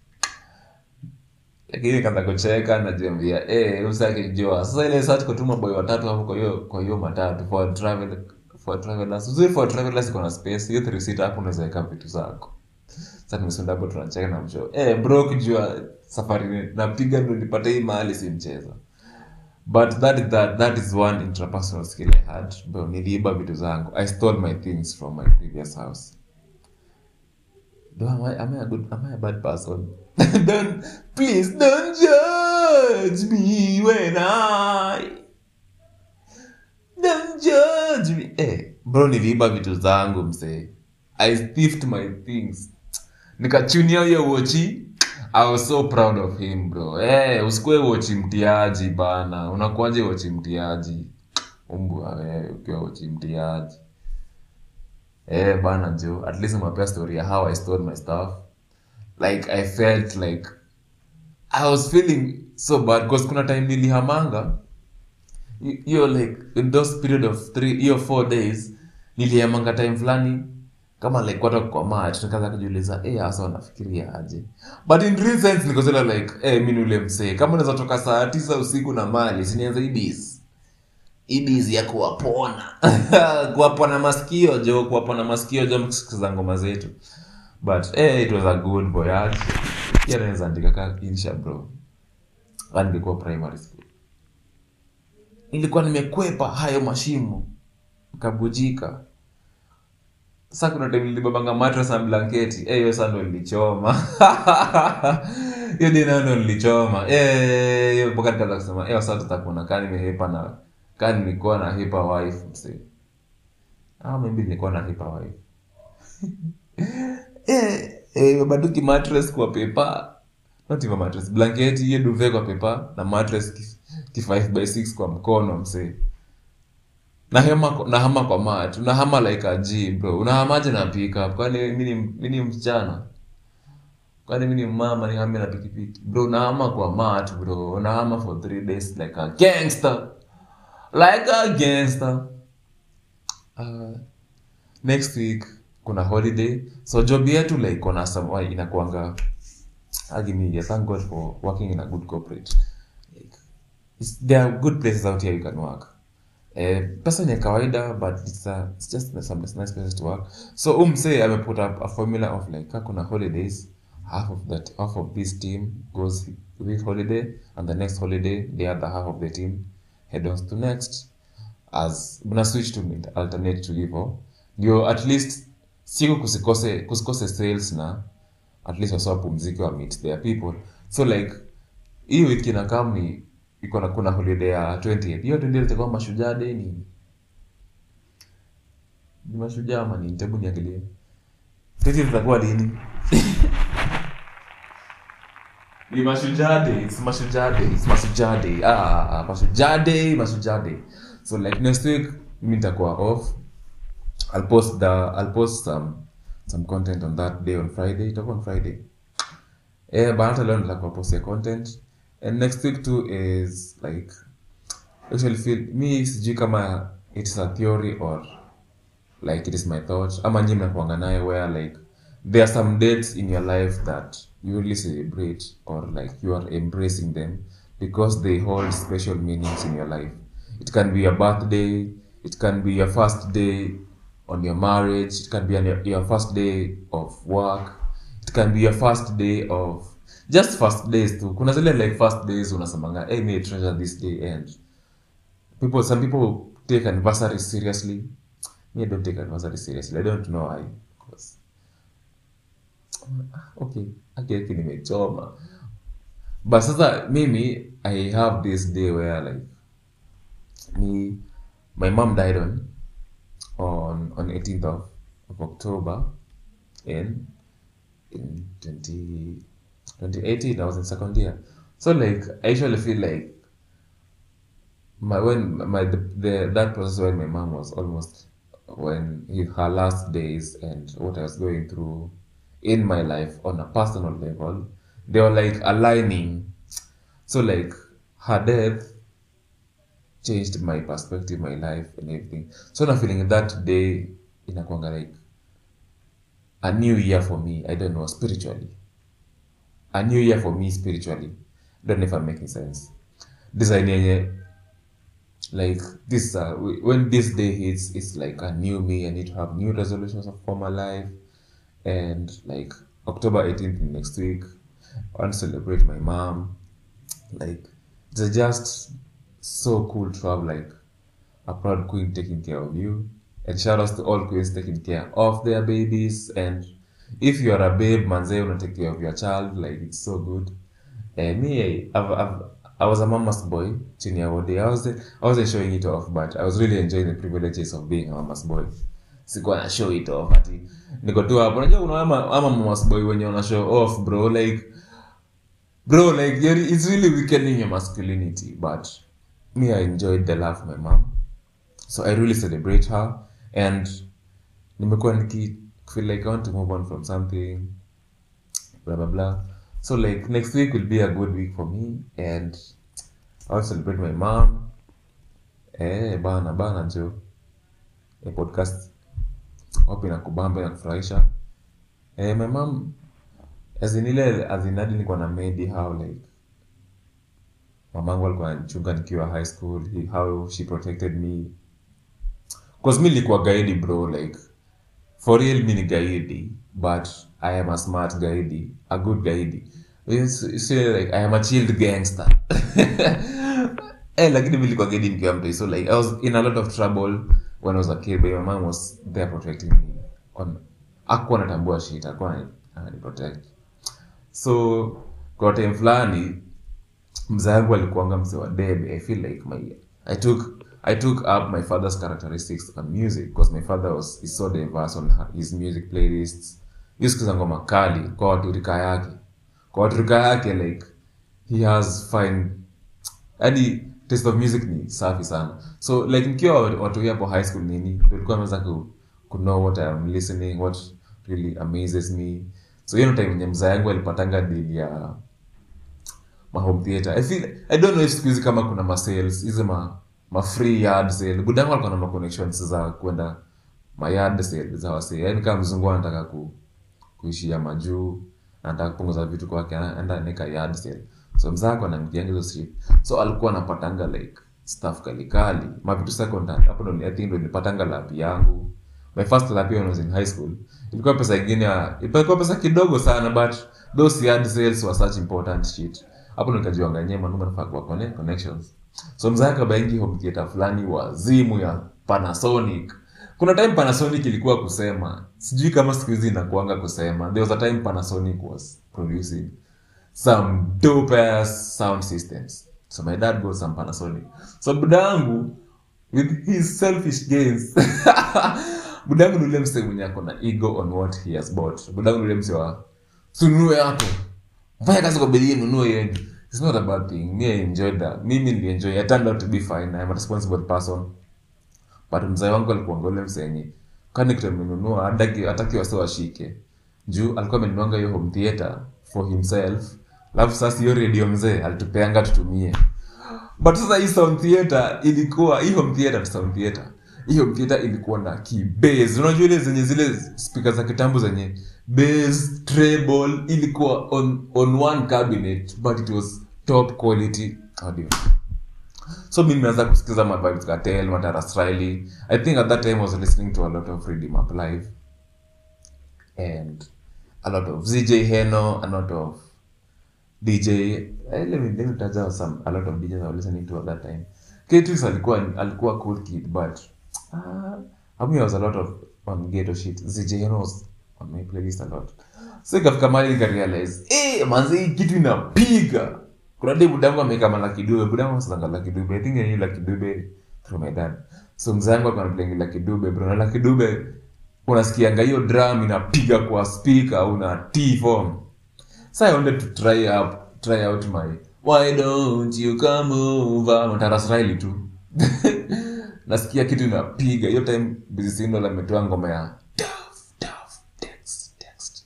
lakini kaanza kucheka najiambia eh mse akijua sasa ile saa tuko tuma boy watatu hapo kwa hiyo kwa hiyo matatu for travel for travelers uzuri for travelers iko na space hiyo three seat hapo unaweza weka vitu zako sasa nimesunda hapo tunacheka na mshow eh bro kijua safari ni- napiga ndo nipate hii mahali si mchezo but that is that that is one interpersonal skill i had bro niliiba vitu zangu i stole my things from my previous house Do am I am I a good am I a bad person? don't please don't judge me when I don't judge me. Eh, bro niliiba vitu zangu msee. I thieved my things. Nikachunia hiyo wochi. I was so proud of him bro. Eh, usikue wochi mtiaji bana. Unakuaje wochi mtiaji? Umbwa wewe ukiwa wochi mtiaji. Eh bana jo, at least umepea story ya how I stole my stuff. Like I felt like I was feeling so bad because kuna time nilihamanga hi- hiyo like in those period of three hiyo four days niliemanga time fulani kama like watu wako kwa mat nikaanza kujiuliza eh hasa wanafikiria aje but in real sense niko zile like eh mimi ni ule msee kama unaweza toka saa tisa usiku na mali sinianza ibis ibis ya kuwapona kuwapona masikio jo kuwapona masikio jo mkisikiza ngoma zetu but eh it was a good voyage pia naweza andika ka insha bro Kama ningekuwa primary school nilikuwa nimekwepa hayo mashimo kabujika sasa kuna time nilibebanga mattress na blanketi eh hiyo sasa ndo nilichoma hiyo dina ndo nilichoma eh hiyo mpaka nikaanza kusema eh sasa tutakuona kama nimehepa na kama nilikuwa na hepa wife msee ah maybe nilikuwa na hepa wife eh eh baduki mattress kwa pepa not even mattress blanketi hiyo duvet kwa pepa na mattress ki, ki 5 by 6 kwa mkono msee nahema nahama kwa mat unahama like a G bro unahamaje na pick up kwani mimi ni mimi ni msichana kwani mimi ni mama nihame na pikipiki bro unahama kwa mat bro unahama for three days like a gangster like a gangster uh, next week kuna holiday so job yetu like kuna some inakuanga agimi thank god for working in a good corporate like, it's, there are good places out here you can work eh, pesa ni ya kawaida but it's, a, it's just some nice places to work so umse ameput up a formula of like ka kuna holidays half of that half of this team goes with holiday and the next holiday the other half of the team head on to next as mna switch to mid- alternate to hivyo ndio at least siku kusikose kusikose sales na at least wasawapumziki wa meet their people so like hii wiki na kam ni iko na kuna holiday ya 20th hiyo 20th itakuwa mashujaa day ni ni mashujaa ama ni tebu niangalie 20th itakuwa lini ni mashujaa day it's mashujaa day it's mashujaa day ah, ah, ah mashujaa day mashujaa day so like next week mimi nitakuwa off I'll post the I'll post some some content on that day on Friday itakuwa on Friday eh but hata leo nitakuwa post ya content and next week too is like actually feel me sijui kama it's a theory or like it is my thought ama nyi mnakuanga nayo where like there are some dates in your life that you really celebrate or like you are embracing them because they hold special meanings in your life it can be your birthday it can be your first day on your marriage it can be on your, your first day of work it can be your first day of just first days tu kuna zile like first days unasemanga hey, may I treasure this day and people some people take anniversary seriously me I don't take anniversary seriously I don't know why because okay akeki nimechoma but sasa mimi I have this day where like me my mom died on on on 18th of, of October in in 20 2018 I was in second year so like I usually feel like my when my the, the that process when my mom was almost when he, her last days and what I was going through in my life on a personal level they were like aligning so like her death changed my perspective my life and everything so na feeling that day inakwanga like a new year for me i don't know spiritually a new year for me spiritually don't know if i'm making sense design yenye like this uh, when this day hits it's like a new me i need to have new resolutions for my life and like october 18th next week i want to celebrate my mom like it's just so cool to have like a proud queen taking care of you and shout outs to all queens taking care of their babies and if you are a babe manze una take care of your child like it's so good uh, me I've, I've, I was a mama's boy chini ya Wode. I was I wasn't showing it off but I was really enjoying the privileges of being a mama's boy sikuwa na show it off ati niko tu hapo unajua kuna ama, ama mama's boy wenye wana show off bro like bro like you're- it's really weakening your masculinity but me i enjoyed the love of my mom so i really celebrate her and nimekuwa niki feel like i want to move on from something blah blah blah so like next week will be a good week for me and i'll celebrate my mom eh bana bana jo eh, podcast wapi nakubamba nakufurahisha eh, my mom as in ile as in hadi nilikuwa na maid how like mamangu alikuwa anachunga nikiwa high school he, how she protected me cause mi nilikuwa gaidi bro like for real mi ni gaidi but i am a smart gaidi a good gaidi It's, it's like i am a chilled gangster eh lakini mi nilikuwa gaidi nikiwa mtu so like i was in a lot of trouble when i was a kid but my mom was there protecting me on akuwa natambua shit akuwa ananiprotect so kwa time fulani mzee wangu alikuanga mzee wa debe i feel like my i took i took up my father's characteristics on music because my father was is so diverse on her- his music playlists yusikiza ngoma kali kwa watu rika yake kwa watu rika yake like he has fine hadi taste of music ni safi sana so like nikiwa watu hapo high school nini ndio nilikuwa naweza ku, ku know what I am listening what really amazes me so hiyo ndio time yenye mzee yangu alipatanga deal ya ma home theater i feel i don't know if siku hizi kama kuna ma sales hizi ma ma free yard sale budangu alikuwa na ma connections za kwenda ma yard sale za wase yani kama mzungu anataka ku kuishia majuu anataka kupunguza vitu kwake anaenda nika yard sale so mzako anamkianga hizo shit so alikuwa anapatanga like stuff kalikali mavitu secondary hapo ndo I think ndo nilipatanga lapi yangu my first lap when I was in high school ilikuwa pesa ingine ya- ilikuwa pesa kidogo sana but those yard sales were such important shit hapo ndo nikajiwanga nyewe manuma nafaa kuwa connect connections so mzaka baingi home theater fulani wazimu ya Panasonic kuna time Panasonic ilikuwa kusema sijui kama siku hizi inakuanga kusema there was a time Panasonic was producing some dope ass sound systems so my dad got some Panasonic so budangu with his selfish gains budangu nule mse mwenye ako na ego on what he has bought budangu nule mse wa sununue yako fanya kazi kwa bidii nunue yenu it's not a bad thing me I enjoyed that mimi nilienjoy I turned out to be fine I'm a responsible person but mzee wangu alikuwa ngole msenye kani kitu amenunua hataki hataki wase washike juu alikuwa amenunuanga hiyo home theater for himself alafu sasa hiyo radio mzee alitupeanga tutumie but sasa hii sound theater ilikuwa hii home theater tu sound theater hii home theater ilikuwa na key bass unajua ile zenye zile speaker za kitambo zenye bass treble ilikuwa on on one cabinet but it was top quality audio so mi nimeanza kusikiza ma Vybz Kartel Mataras Riley i think at that time i was listening to a lot of Freddie Mac live and a lot of ZJ Heno a lot of DJ eh, let me let me touch out some a lot of DJs I was listening to at that time K-Twix alikuwa alikuwa cool kid but uh, I mean, I was a lot of on ghetto shit ZJ Heno was on my playlist a lot so ikafika mahali nikarealize eh manzi hii kitu inapiga kuna dai budangu ameweka malaki dube budangu asalanga laki dube i think ni laki dube through my dad so mzee wangu alikuwa anaplengi laki dube bro na laki dube unasikianga hiyo drum inapiga kwa speaker una t form so i wanted to try up try out my why don't you come over Mataras Riley tu nasikia kitu inapiga hiyo time Busy Signal ametoa ngoma ya Duff, Duff, text, text.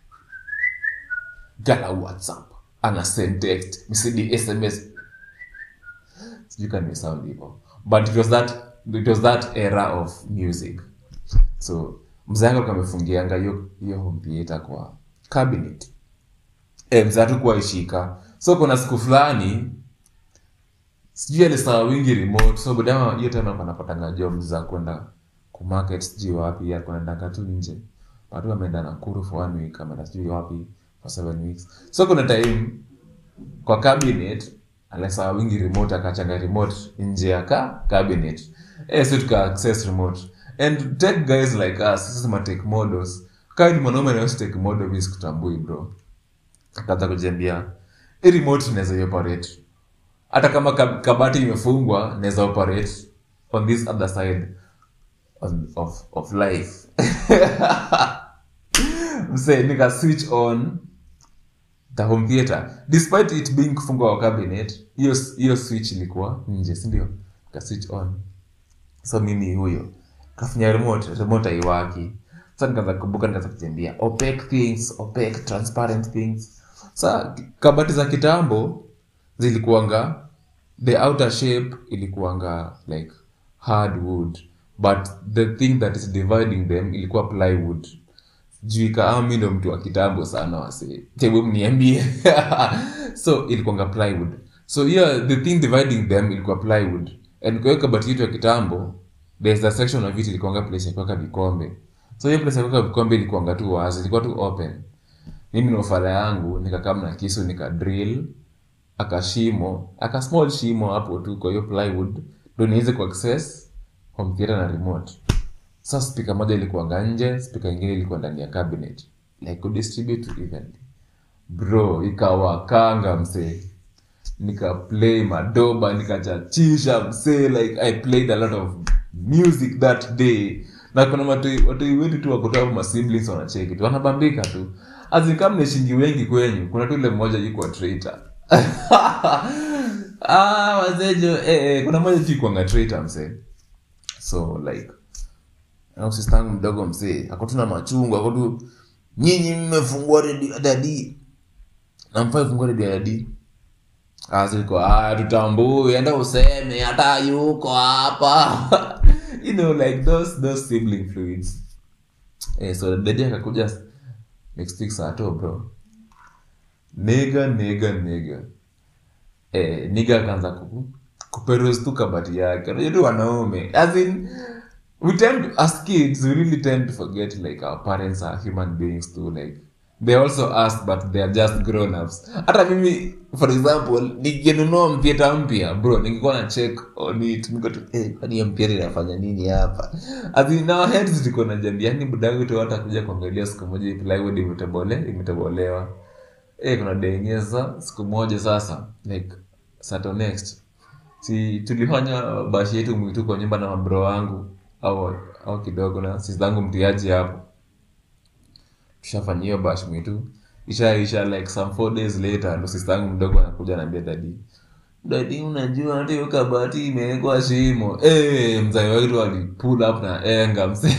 gala whatsapp ana send text msidi sms sijui kama nimesound hivyo but it was that it was that era of music so mzee wangu alikuwa amefungianga hiyo hiyo home theater kwa cabinet e, mzee hatukuwa ishika so kuna siku fulani sijui alisawa wingi remote so budama hiyo time alikuwa anapatanga job za kwenda kumarket sijui wapi alikuwa anaendanga tu nje watu wameenda nakuru for one week ameenda sijui wapi for seven weeks so kuna time kwa cabinet alisawa wingi remote akachanga remote nje ya ka cabinet eh so tuka access remote and tech guys like us sisi ma tech models kama ni mwanaume na take model mimi sikutambui bro akaanza kujiambia hii remote inaweza operate hata kama kab- kabati imefungwa naweza operate on this other side on, of, of life mse nika switch on the home theater despite it being kufungwa kwa cabinet hiyo hiyo switch ilikuwa nje si ndio ka switch on so mimi huyo kafinya remote remote haiwaki sa nikaanza kukumbuka nikaanza kujiambia opaque things opaque transparent things sa kabati za kitambo zilikuanga the outer shape ilikuanga like hardwood but the thing that is dividing them ilikuwa plywood juu ikaami ndo mtu wa kitambo sana wase tebu mniambie so ilikuanga plywood so yeah the thing dividing them ilikuwa plywood and kwa hiyo kabati yetu ya kitambo there's a section of it ilikuanga place ya kuweka vikombe so hiyo place ya kuweka vikombe ilikuanga tu wazi ilikuwa tu open mimi na ufala yangu nikakaa na kisu nika drill akashimo aka small shimo hapo tu kwa hiyo plywood ndo niweze kuaccess home theater na remote sasa spika moja ilikuwanga nje spika ingine ilikuwa ndani ya cabinet like kudistribute evenly bro ikawakanga msee nikaplay madoba nikachachisha msee like i played a lot of music that day na kuna watoi watoi wetu tu wakotoa masiblings wanacheki tu wanabambika tu azikam neshingi wengi kwenyu kuna tu ile mmoja yuko traitor ah wazejo eh, eh, kuna mmoja tu ikuanga traitor msee so like au sistangu mdogo msee akotuna machungu akotu nyinyi mmefungua redio ya dadi namfaa ifungua redio ya dadi aziko ah tutambui enda useme hata yuko hapa you know like those those sibling fluids eh, so dadi akakuja next week saa to bro nega nega nega eh, niga akaanza ku kuperuse tu kabati yake unajua tu wanaume as in we tend as kids we really tend to forget like our parents are human beings too like they also us but they are just grown ups hata mimi for example nikinunua mpyeta mpya bro ningekuwa na check on it niko tu eh kwani hiyo mpyeta inafanya nini hapa as in our heads ziko na jambi yani budangu tu hata kuja kuangalia siku moja hii plywood imetobole imetobolewa eh kuna denyeza siku moja sasa like sato next si tulifanya bashi yetu mwitu kwa nyumba na mabro wangu au au kidogo na sisi zangu mtiaji hapo tushafanya hiyo bash mwitu ishaisha like some four days later ndo sister yangu mdogo anakuja anaambia dadi dadi unajua hata hiyo kabati imewekwa shimo eh mzee wetu ali pull up na enga mse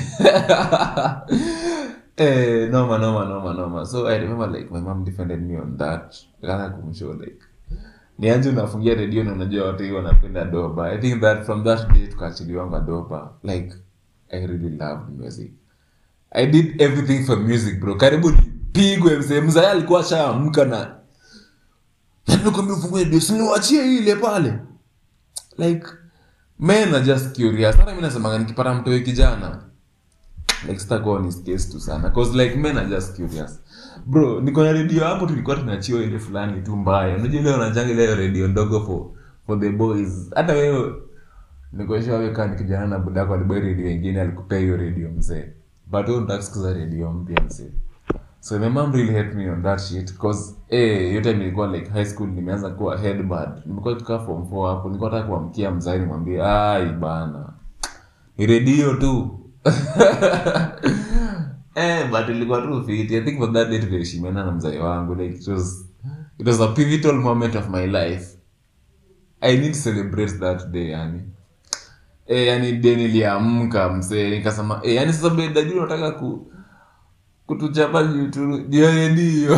eh noma noma noma noma so i remember like my mom defended me on that kana kumshow like nianje unafungia redio na unajua watu hiyo wanapenda doba i think that from that day tukaachiliwanga doba like i really loved music i did everything for music bro karibu nipigwe mzee mzee alikuwa ashaamka na nakwambia ufungue redio siniwachie ile pale like men are just curious hata mi nasemanga nikipata mtoe kijana like sitakuwa ni case tu sana cause like men are just curious bro niko na redio hapo tulikuwa tunachiwa ile fulani tu mbaya unajua ile unajanga ile redio ndogo for for the boys hata wewe nikoshia wewe kama ni kijana na budako alibai redio ingine alikupea hiyo redio mzee but wewe unataka kusikiza redio mpya mzee so my mom really helped me on that shit cause eh yote nilikuwa like high school nimeanza kuwa headbad nimekuwa tukaa form 4 hapo nilikuwa nataka kuamkia mzee nimwambie ai bana ni redio tu eh but ilikuwa tu fit i think for that day tuliheshimiana na mzee wangu like it was it was a pivotal moment of my life i need to celebrate that day yani eh yani day niliamka mzee nikasema eh yani sasa baada ya unataka ku kutuchapa YouTube ndio ndio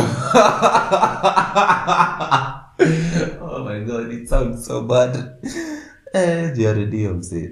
oh my god it sounds so bad eh ndio ndio mzee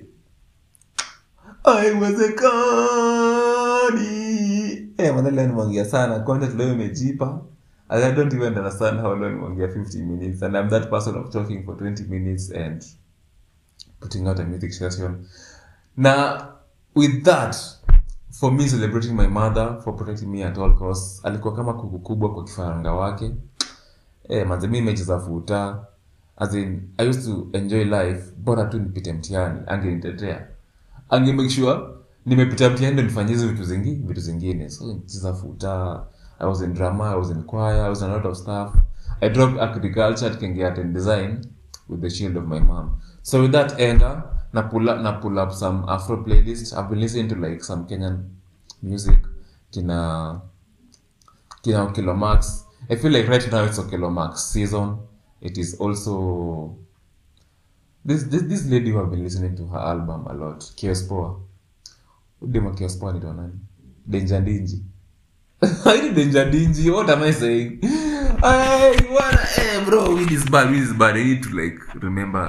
haiwezekani eh madhali leo nimeongea sana content leo imejipa And I don't even understand how long nimeongea 50 minutes and I'm that person of talking for 20 minutes and putting out a music session na with that for me celebrating my mother for protecting me at all costs alikuwa kama kuku kubwa kwa kifaranga wake eh manze mimi nimecheza futa as in i used to enjoy life bora tu nipite mtihani angenitetea ange make sure nimepita mtihani ndo nifanye hizo vitu zingi vitu zingine so nicheza futa i was in drama i was in choir i was in a lot of stuff i dropped agriculture tukaingia art and design with the shield of my mom so with that anger na pull up, na pull up some afro playlist i've been listening to like some kenyan music kina kina Okelo Max. I feel like right now it's Okelo Max season. It is also this this this lady who have been listening to her album a lot. Kiospoa. Udema Kiospoa ni nani? Danger Dingy. I need Danger Dingy. What am I saying? Hey, wanna, hey, bro, weed is bad, weed is bad. I need to like remember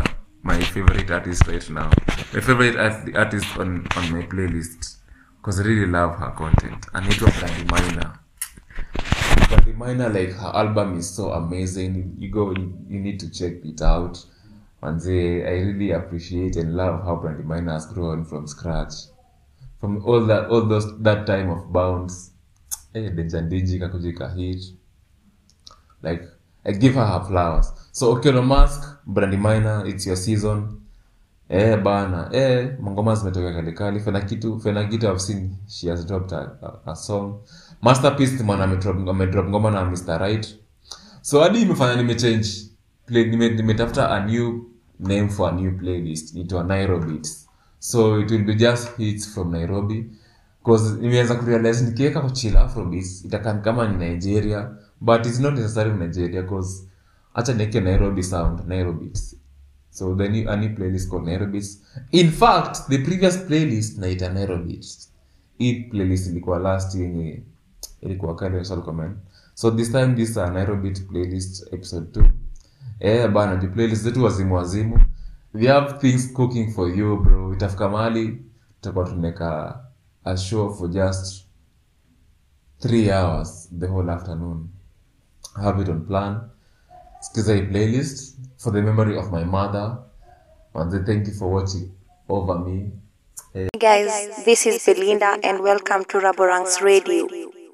my favorite artist right now. My favorite art- artist on, on my playlist. Because I really love her content. Anaitwa Brandy Minor. Brandy Minor, like her album is so amazing. You go, you need to check it out. And I really appreciate and love how Brandy Minor has grown from scratch. From all that, all those that time of bounce. Eh, Denjandinji kakujika hit like I give her her flowers. So Okeano Mask, Brandy Minor, it's your season. Eh bana, eh mangoma zimetoka kali kali. Fena kitu, Fena kitu I've seen she has dropped a, a, a song. Masterpiece man amedrop amedrop ngoma na Mr. Right. So hadi imefanya nimechange play nime, nimetafuta a new name for a new playlist into a Nairobi beats. So it will be just hits from Nairobi cause nimeanza kurealize nikiweka kwa chill afrobeats itakaa ni kama ni Nigeria but it's not necessarily Nigeria cause acha niweke Nairobi sound Nairobi beats so the new, a new playlist called Nairobi beats in fact the previous playlist naita Nairobi beats hii playlist ilikuwa last yenye ilikuwa kale social comment so this time this is a Nairobi beat playlist episode 2 eh bana the playlist zetu wazimu wazimu we have things cooking for you bro itafika mahali tutakuwa tunaweka a show for just three hours the whole afternoon have it on plan skiza hii playlist for the memory of my mother manze thank you for watching over me Hey guys, this is Belinda and welcome to Raborang's Radio.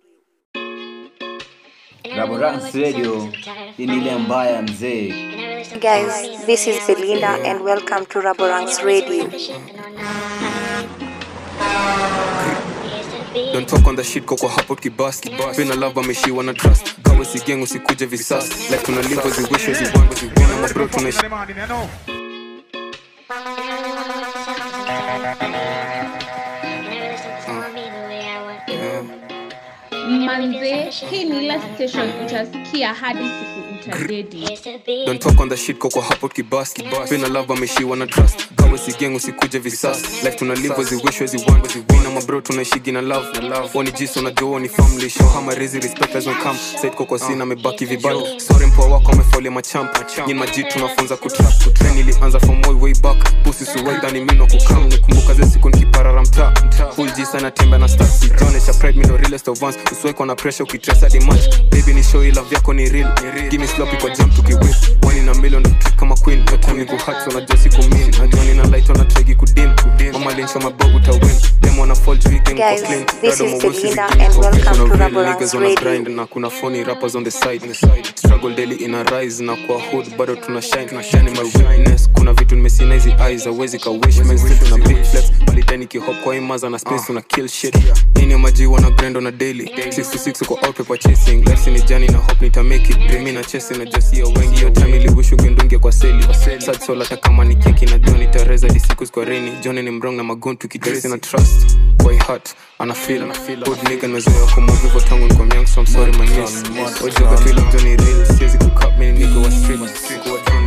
Raborang's Radio hii ni ile mbaya mzee. Guys, this is Belinda and welcome to Raborang's Radio. Don't talk on the shit koko hapo kibasi Pena love ameshiwa na trust Gawe si gang usikuje visasi Like tuna live as we wish as we want Wina mabro tunaishi manze hii ni ile station utasikia hadi siku utadedi Don't talk on the shit koko hapo kibasi Pena love ameshiwa na trust Gawe si gang usikuje visasi Like tuna live as we wish as we want Wina mabro tunaishi na love Wani jiso na joe ni family Show hama rezi respect as we come Said koko sina mebaki vibaya Sorry mpoa wako amefolia machamp Nyin maji tunafunza kutrap Kutrain ilianza from way way back Pussy suwai dhani mino kukam Nikumbuka ze siku nikiparara mtaa Full G sana tembe na stars Sijonesha pride mi ndo realest of ones Usiwekwa na pressure ukitresa di match Baby ni show love yako ni real Give me sloppy kwa jump tukiwin One in a million trick kama queen No time ni kuhat so najua siku mean Najua nina light on a tregi kudim Mama lincho mabogu utawin Them wanna fall juu hii game kwa Guys, clean this Dado is mawusi Belinda zigini and kwa welcome Kuna to real Raborang's niggas wana Radio. grind na kuna phony rappers on the side struggle daily ina rise na kwa hood bado tuna shine tuna shine in my weakness kuna vitu nimesina hizi eyes hawezi ka wish man still tuna big flex bali tani ki hop kwa imaza na space tuna kill shit nini maji wana grind on a daily 66 uko out paper chasing life ni jani na hope nita make it dream na chasing na just ya wengi hiyo time ili wish ungendunge kwa seli sad soul hata kama ni keki na Johnny Teresa di siku kwa rainy Johnny ni mrong na magon tukidress na trust boy heart ana feel ana feel good nigga nimezoea kumove hivyo tangu niko young so I'm sorry my miss ojoga tu ile Johnny real siwezi kucut mimi nigga wa street kuwa Johnny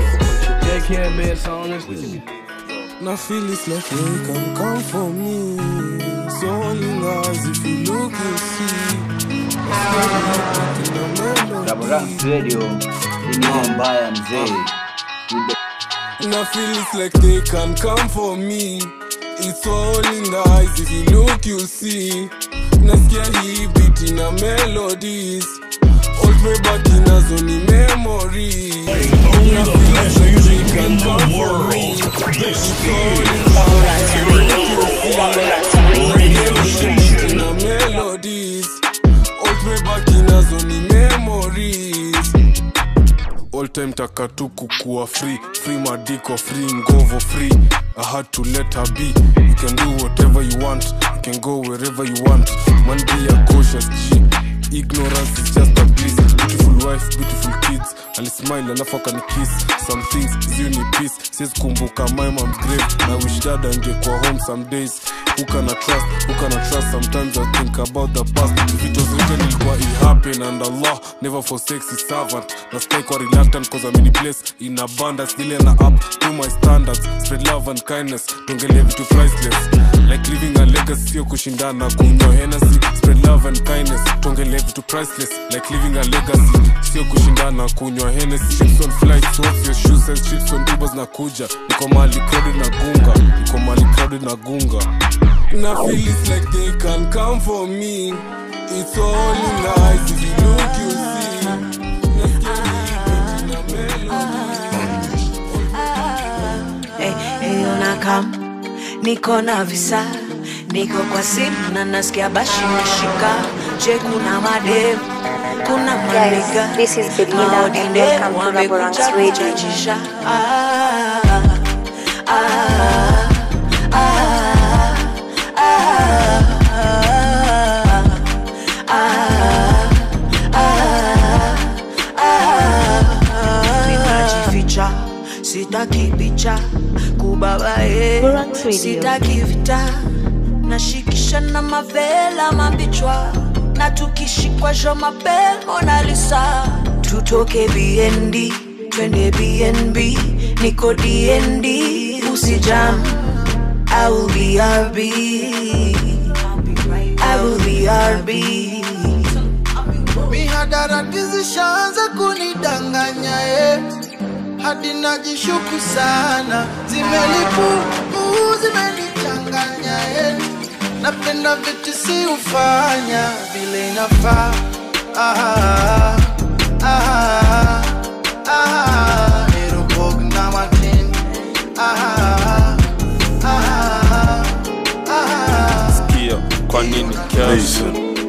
Now feel it's like you can come for me. So only as if you look and see. Raborang's Radio hii ni ile mbaya mzee. And I feel it's like they can come for me. It's all in the eyes. If you look, you'll see. Nasikia hii beat ina melodies. Old me back inazo ni memory. And I feel it's like they can come for me. It's all in the eyes. If you look, you'll see. Nasikia hii beat ina melodies. Old me back inazo ni memories all time takatuku kuwa free free madiko free ngovo free i had to let her be you can do whatever you want you can go wherever you want man be a cautious g ignorance is just a bliss beautiful wife beautiful kids alismile alafu akanikiss some things ziu ni peace siwezi kumbuka my mom's grave na wish dad angekuwa home some days who can I trust who can I trust sometimes I think about the past if it was written ilikuwa it happen and Allah never forsakes his servant na stay kwa reluctant cause I'm in a place in abundance nile na up to my standards spread love and kindness tuongelee vitu priceless like living a legacy sio kushindana kunywa Hennessy spread love and kindness tuongelee vitu priceless like living a legacy sio kushindana kunywa Hennessy ships on flights what's your shoe size ships on Ubers na kuja niko mali crowded na gunga niko mali crowded na gunga na feel it's like they can come for me it's all in the eyes if you look you see Nasikia hii beat ina melody. Hey, hey, unakam niko na visa niko kwa simu na nasikia bashi nashika je kuna madem kuna Guys, maniga this is Belinda and welcome to Raborang's Radio. kuchachisha ah, ah, ah, ah, ah, ah, ninajificha sitaki picha kubabae Borax Radio. sitaki vita nashikisha na mavela mabichwa na tukishikwa jo mapel monalisa tutoke bnd twende bnb niko dnd usijam I will be RB. I will be RB. mihadarati zishaanza kunidanganya eh. hadi najishuku sana zimelipumu zimenichanganya eh. napenda vitu si ufanya vile inafaa ah, ah, ah, Erobog na Martin. Ah, ah, ah, Sikia, kwa nini kesho?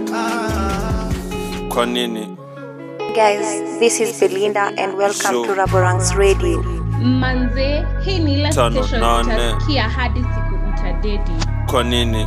Kwa nini Guys, this is Belinda and welcome Sure. to Raborang's Radio. manze hii ni ile Tano, station nane. utasikia hadi siku utadedi kwa nini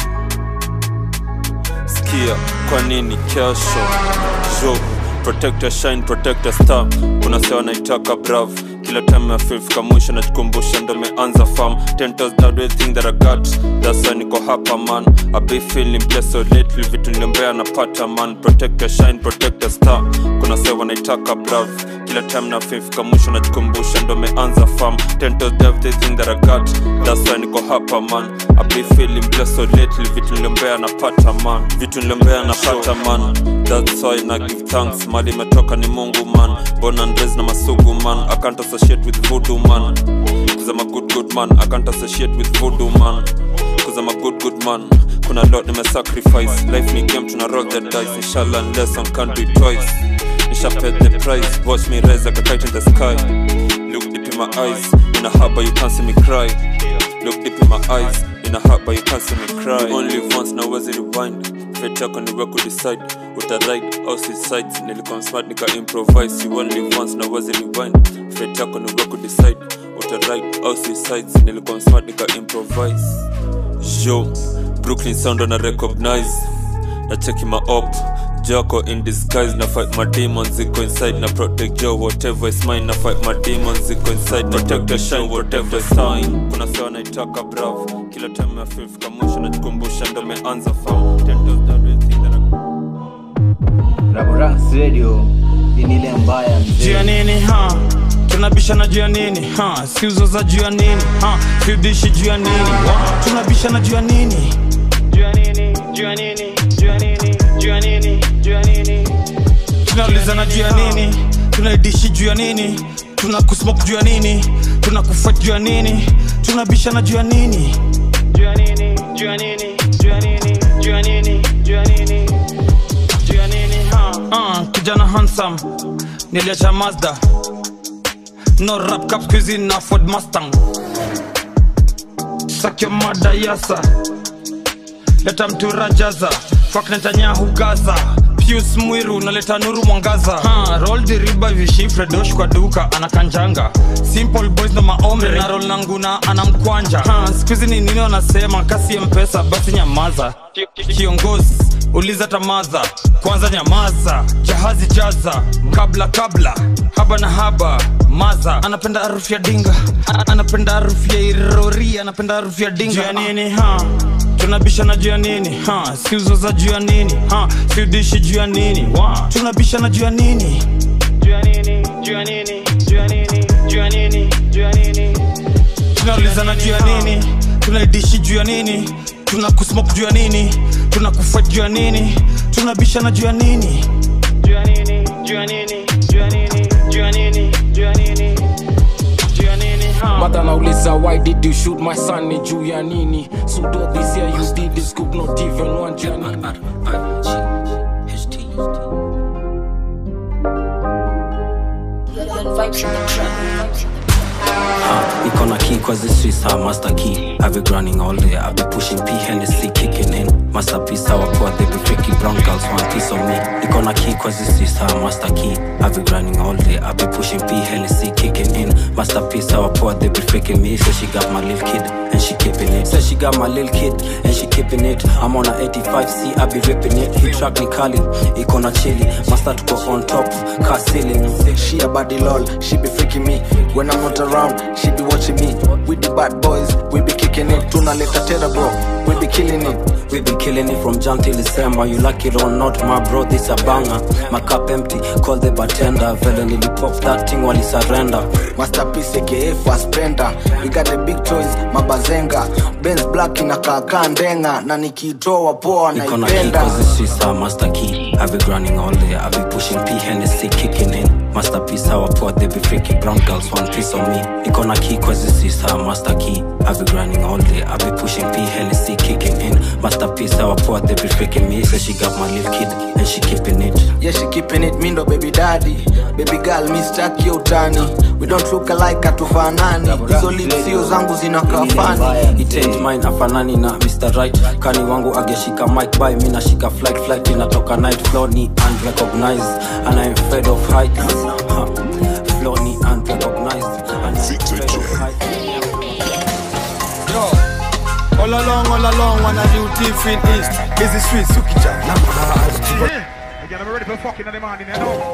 sikia kwa nini kesho jo protect your shine protect your star kuna sewa naitaka brav kila time ya feel fika mwisho najikumbusha ndo meanza farm ten toes down do everything that I got that's why niko hapa man I be feeling blessed so lately vitu niliombea napata man protect your shine protect your star kuna sewa naitaka brav kila time na feel fika mwisho najikumbusha ndo meanza farm ten toes down everything that I got that's why niko hapa man I be feeling blessed so lately vitu niliombea napata man vitu niliombea napata man that's why na give thanks mali imetoka ni mungu man born and raised na masugu man I can't associate with voodoo man cause I'm a good good man I can't associate with voodoo man cause I'm a good good man kuna lot nime sacrifice life ni game tuna roll the dice inshallah unless I can't do it twice nisha pay the price watch me rise like a kite in the sky look deep in my eyes in a harbor you can't see me cry look deep in my eyes in a harbor you can't see me cry You only live once na uwezi rewind fate yako ni wewe kudecide uta ride au suicide nilikuwa smart nika improvise you only live once na uwezi rewind fate yako ni wewe kudecide uta ride au suicide nilikuwa smart nika improvise yo brooklyn sound na recognize na cheki my op joko in disguise na fight my demons ziko inside na protect yo whatever is mine na fight my demons ziko inside protect the shine whatever is sign kuna sewa naitaka brav kila time ya feel fika mwisho najikumbusha ndo meanza fam ten toes down everything that I Raborang's Radio hii ni ile mbaya juu ya mzee. nini ha tunabishana juu ya nini ha siuzoza juu ya nini ha siudishi juu ya nini Wa, tunabishana juu ya nini juu ya nini juu ya nini juu ya nini juu ya nini juu ya nini tunaulizana juu ya nini tunaidishi juu ya nini tuna kusmoke juu ya nini tuna kufight juu ya nini tunabishana juu ya nini juu ya nini juu ya nini juu ya nini juu ya nini juu ya nini juu ya nini ha uh, kijana handsome niliacha mazda no rap cap squeezy na ford mustang sakyo mada yasa leta mtura jaza fak netanyahu gaza pius mwiru naleta nuru mwangaza ha, roll the riba vishi fredosh kwa duka anakanjanga simple boys na maomre na roll nanguna anamkwanja ha, skuizi ni nini wanasema kasi ya mpesa basi nyamaza kiongozi uliza tamadha kwanza nyamaza jahazi jaza kabla kabla haba na haba maza anapenda harufu ya dinga A- anapenda harufu ya irori anapenda harufu ya dinga Juu ya nini ha tunabishana juu ya nini ha, siuzo za juu ya nini ha, siudishi juu ya nini Wa, tunabishana juu ya nini juu ya nini juu ya nini juu ya nini juu ya nini juu ya nini tunaulizana juu ya nini tunaidishi juu ya nini tuna kusmoke juu ya nini tuna kufight juu ya nini tunabishana juu ya nini juu ya nini juu ya nini juu ya nini juu ya nini juu ya nini juu ya nini ha mata nauliza why did you shoot my son ni juu ya nini sudo this year you did this scoop not even one juu ya nini Uh, iko na key cause this is her master key I've been grinding all day, I've been pushing P Hennessy kicking in Masterpiece our poor, they be freaky brown girls want piece of me Iko na key cause this is her master key I've been grinding all day, I've been pushing P Hennessy kicking in Masterpiece our poor, they be freaking me Say she got my little kid and she keeping it Say she got my little kid and she keeping it I'm on a 85C, I be ripping it Hit track ni kali, iko na chili Master to go on top, car ceiling She a body lol, she be freaking me. When I'm not around, she be watching me. We the bad boys, we be kicking it. Tunaleta terror bro, we be killing it. We be killing it from Jan till December. You like it or not, my bro, this a banger. My cup empty, call the bartender. Vele nilipop that thing while he surrender. Masterpiece aka fast spender. We got the big toys, mabazenga. Benz black inakaa ndenga na nikitoa poa Iko na key naipenda. cause this is our master key. I've been grinding all day, I've been pushing P Hennessy kicking in. Masterpiece our poor, they be freaky brown girls one piece of me. Iko na key cause this is our master key. I've been grinding all day, I've been pushing P Hennessy kicking in. Masterpiece our poor, they be freaking me. Say she got my little kid and she keeping it. Yeah, she keeping it, mindo baby daddy. Baby girl, mi staki utani. We don't look alike hatufanani. Hizo lips sio zangu zinakaa funny. It ain't mine afanani na Mr. Right kani wangu ageshika mic by mi nashika flight flight inatoka night floor ni unrecognized and I'm fed of heights Ha, floor ni unrecognized and I'm fed of heights Yo, all along, all along, wanna do thief in East. Busy streets, Sukicha. Again, I'm ready for fucking in the morning, you know.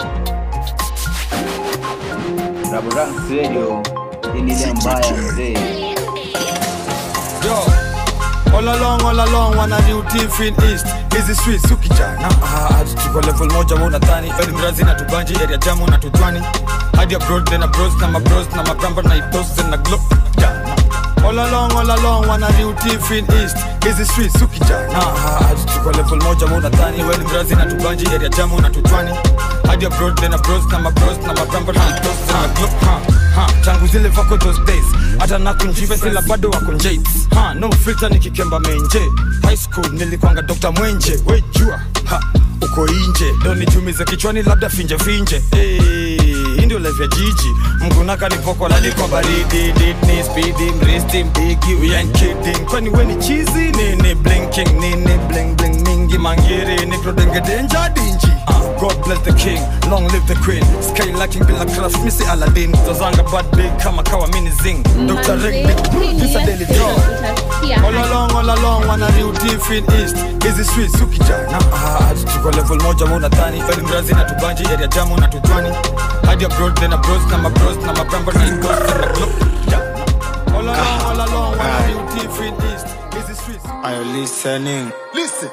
Raburans Radio hii ni ile mbaya mzee. Yo, all along, all along, wanna do thief in East. Busy streets, Sukicha. Na ah, tuko level moja wewe unadhani Eli mrazi na tubanji area jamu na tujwani hadi abroad then abroad na mabros na mabramba na itos na glow yeah. All along, all along, wanna do thief in East. Busy streets, Sukicha. Na ah, tuko level moja wewe unadhani Eli mrazi na tubanji area jamu na tujwani hadi abroad then abroad na mabros na mabramba na itos na glow ha ha tangu zile vako those days hata nakunjive sila bado wakunjait ha no filter nikikemba menje high school nilikwanga dr mwenje wejua ha uko inje ndo nichumize kichwani labda finje finje hey, hii ndio life ya jiji mgunaka nipoko lalikwa baridi didney speedy mristi mbigi we ain't kidding kwani we ni chizi nini blinking nini bling bling mingi mangiri nikrodengedenja dinji uh, god bless the king long live the queen sky lacking bila craft misi aladdin tozanga bad big kama kawa mini zing dr rick big this a daily draw all along all along wana new thief in east hizi streets ukija na ah, tuko level moja wewe unadhani eli mrazi na tubanji area jamu na tujwani hadi abroad then abroad na mabros na mabramba na igos na glow yeah. all along all along wana new thief in east hizi streets Are you listening? Listen.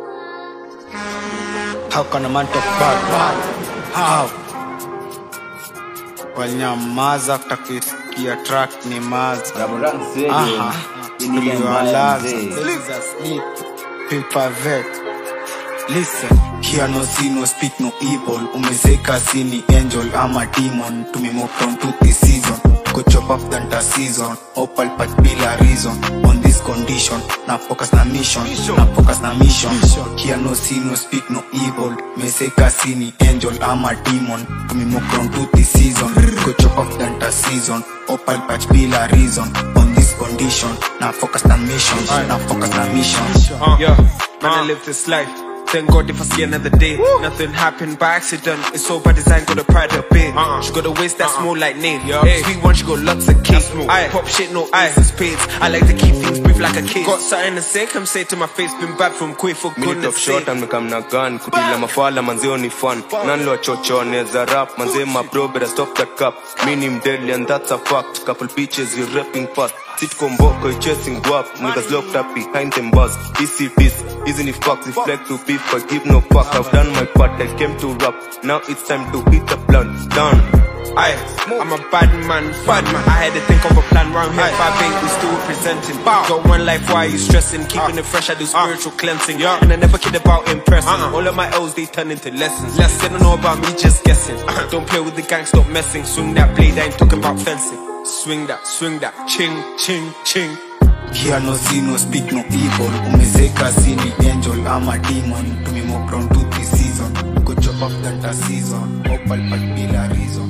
How can a man talk bad bad? How? Wanyamaza kutakisikia track ni maza. Aha. Tuliwalaza. Sleep. Paper vet. Listen. Hear no see no speak no evil. Umezeka sini angel ama demon. Tumemove on to this season. Go chop up the entire season. Opal pat bila reason. On this condition. Na focus na mission. Na focus na mission. Hear no see no speak no evil. Umezeka sini angel ama demon. Tumemove on to this season. Go chop up the entire season. Opal patch bila reason. On this condition. Na focus na mission. Na focus na mission. Uh, yeah, man, I live this life. Thank God if I see another day. Nothing happened by accident. It's all by design. Got a pride up big. She got a waist that's more like Nate. Hey, sweet one, she got lots of cake. I pop shit, no ice and spades. I like to keep things brief like a kid. Got something to say, come say to my face. Been back from quit for Minute goodness of short sake. and mekam na gun kutila mafala manzeo ni fun nanlo chocho neza rap manze ma bro better stop that cup me ni mdeadly and that's a fact couple bitches you rapping fast sit combo, chasing guap. Niggas locked up behind them bars. Easy this, easy the fuck, reflect to beef, I give no fuck. I've done my part, I came to rap. Now it's time to hit the blunt. Done. Aye, I'm a bad man, bad man. I had to think of a plan round here. Five eight, we still representing. Got one life, why you stressing? Keeping it fresh, I do spiritual cleansing. And I never kid about impressing. All of my L's, they turn into lessons. Less they don't know about me, just guessing. Don't play with the gang, stop messing. Swing that blade, I ain't talking about fencing. Swing that, swing that, ching, ching, ching. Here no sin, no speak, no evil Umezeka sini angel, I'm a demon Tumimo crown two, three season Go chop up that a season Opal but bila reason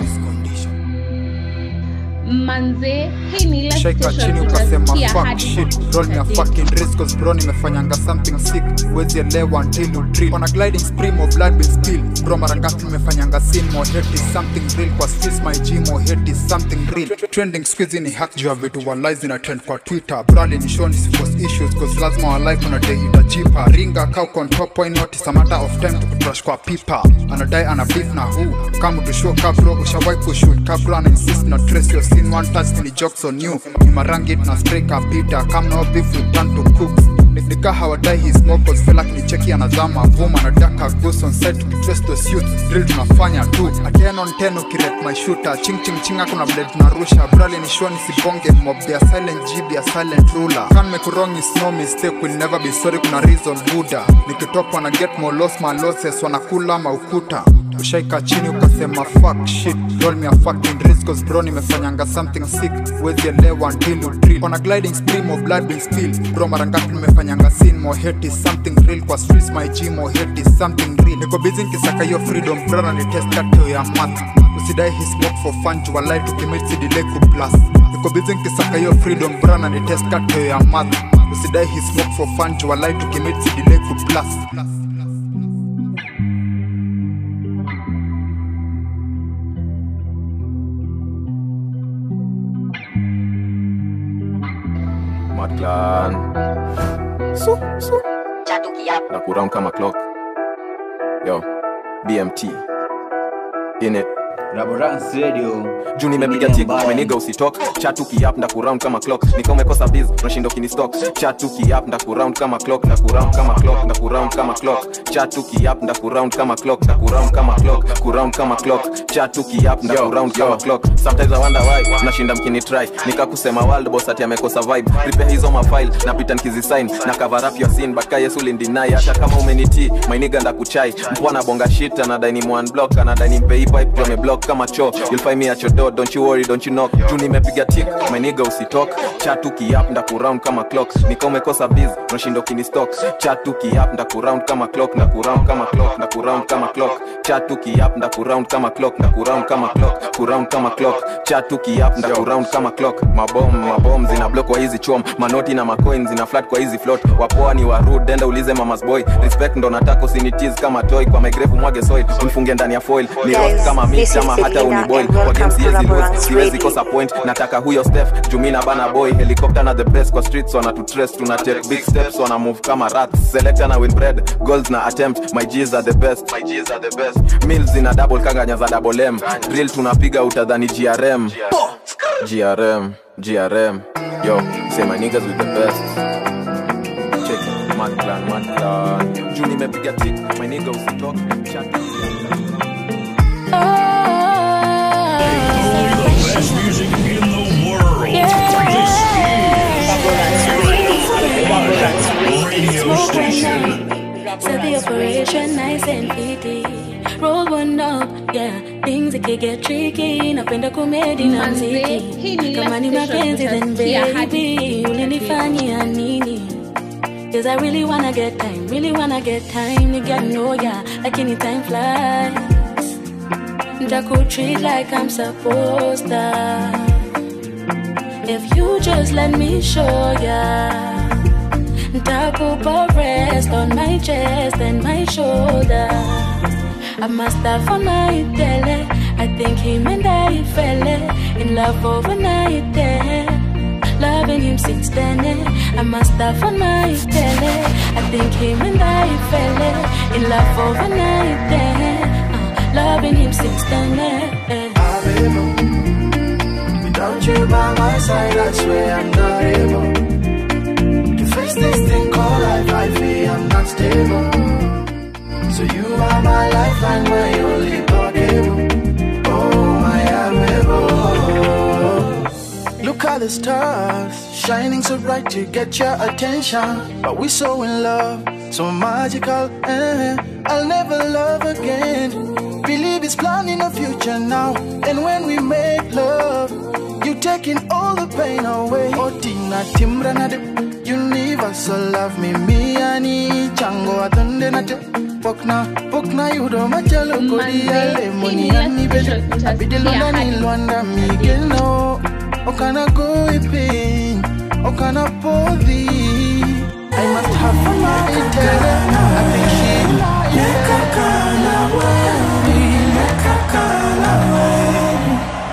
manze hii ni ile shaika station chini ukasema utasikia fuck hadi shit roll me a fucking risk cause bro nimefanyanga something sick wezi elewa until you drill on a gliding stream of blood been spilled bro mara ngapi nimefanyanga sin more hate is something real kwa streets my gym more hate is something real trending squeeze ni hack juu ya vitu walize na trend kwa twitter brali ni show ni force issues cause lazima wa life on a day itajipa ringa kau on top point not is a matter of time to crush kwa pipa anadai ana beef na who kama to show kabro ushawahi kushoot kabro ana insist na trace your scene one touch ni jokes on you ni marangi na spray kapita kama no beef we turn to cooks nika hawadai his smoke cause feel like ni cheki anazama vuma na daka goose on set tukitrace those youth drill tunafanya tu a 10 on 10 ukirate my shooter ching ching ching hakuna vile tunarusha brali ni shoni sibonge mob ya silent gb ya silent ruler can make wrong is no mistake will never be sorry kuna reason buda nikitoka wana get more loss my losses wanakula maukuta ushaika chini ukasema fuck shit roll me a fucking risk cause bro nimefanyanga something sick wezi elewa until you drill on a gliding stream of blood been spilled bro mara ngapi nimefanyanga sin more hate is something real kwa streets my gym more hate is something real niko busy nikisaka hiyo freedom brother ni test kateo ya math usidai his smoke for fun jua life tukimit si delay ku plus niko busy nikisaka hiyo freedom brother ni test kateo ya math usidai his smoke for fun jua life tukimit si delay ku plus Matlan. Su, su. Na kuround kama clock. Yo, BMT. In it. Raborans Radio. juu nimepiga tik meniga usitok chatu kiap nda kuround kama clock nika umekosa biz unashinda ukinistock chatu kiap nda kuround kama clock nda kuround kama clock nda kuround kama clock chatu kiap nda kuround kama clock nda kuround kama clock kuround kama clock chatu kiap nda kuround kama clock sometimes i wonder why mnashinda mkini try nika kusema world boss ati amekosa vibe prepare hizo mafile napita nikizisign na cover up your scene but kaya yesu lindinai hata kama umeniti mainiga nda kuchai mpwana bonga shit anadai ni one block anadai ni mpei pipe tu ameblock kama cho you'll find me at your door don't you worry don't you knock juu nimepiga tik mainiga usitok chatu kiap nda kuround kama clock nika umekosa biz unashinda ukinistock chatu kiap nda kuround kama clock na kuround kama clock na kuround kama clock chatu kiap nda kuround kama clock na kuround kama clock kuround kama clock chatu kiap nda kuround kama clock mabom mabom zina block kwa hizi chom manoti na macoin zina flat kwa hizi float wapoa ni warud denda ulize mamas boy respect ndo nataka usinitiz kama toy kwa megrefu mwage soil unifunge ndani ya foil ni roast kama mix ama hata uniboil kwa game siwezi lose siwezi kosa point nataka huyo steph jumina bana boy helicopter na the best kwa streets wana tu trace tuna take big steps wana move kama rats selector na win bread goals na attempt my g's are the best my g's are the best meals zina double kanganya za double m drill tunapiga utadhani grm grm grm yo say my niggas with the best check it mad clan mad clan juu nimepiga tik my nigga usitok chat Best music in the world. This is Radio Station. Set the operation nice and fitty. Roll one up, yeah. Things it can get tricky. Napenda komedi na Manze, mziki. hii ni ile Kama ni station mapenzi then utasikia hadi baby, ulinifanyia nini? Cause I really wanna get time, really wanna get time to get know ya. Lakini time flies. Ntakutreat like I'm supposed to. If you just let me show ya. Ntakupa rest on my chest and my shoulder. I must have on my tele. I think him and I fell in love overnight there. Loving him since then. eh. I must have on my tele. I think him and I fell in love overnight there. Uh, loving him since then. eh, eh. Without you by my side, I swear I'm not able to face this thing called life. I feel I'm not stable. So you are my lifeline, my only cable. Oh, my amiable. Look at the stars shining so bright to get your attention. But we're so in love, so magical. Eh, I'll never love again. Believe it's planning a future now. And when we make love, you taking all the pain away. Oh, Tina Timra na de universal love me, me ani chango atunde na te. Pokna, pokna yudo machalo kodi ya lemoni ani bede. Abidelo na nilwanda migeno. Okana go ipin, okana podi. I must have my tele. I think she lekakala wewe, lekakala wewe.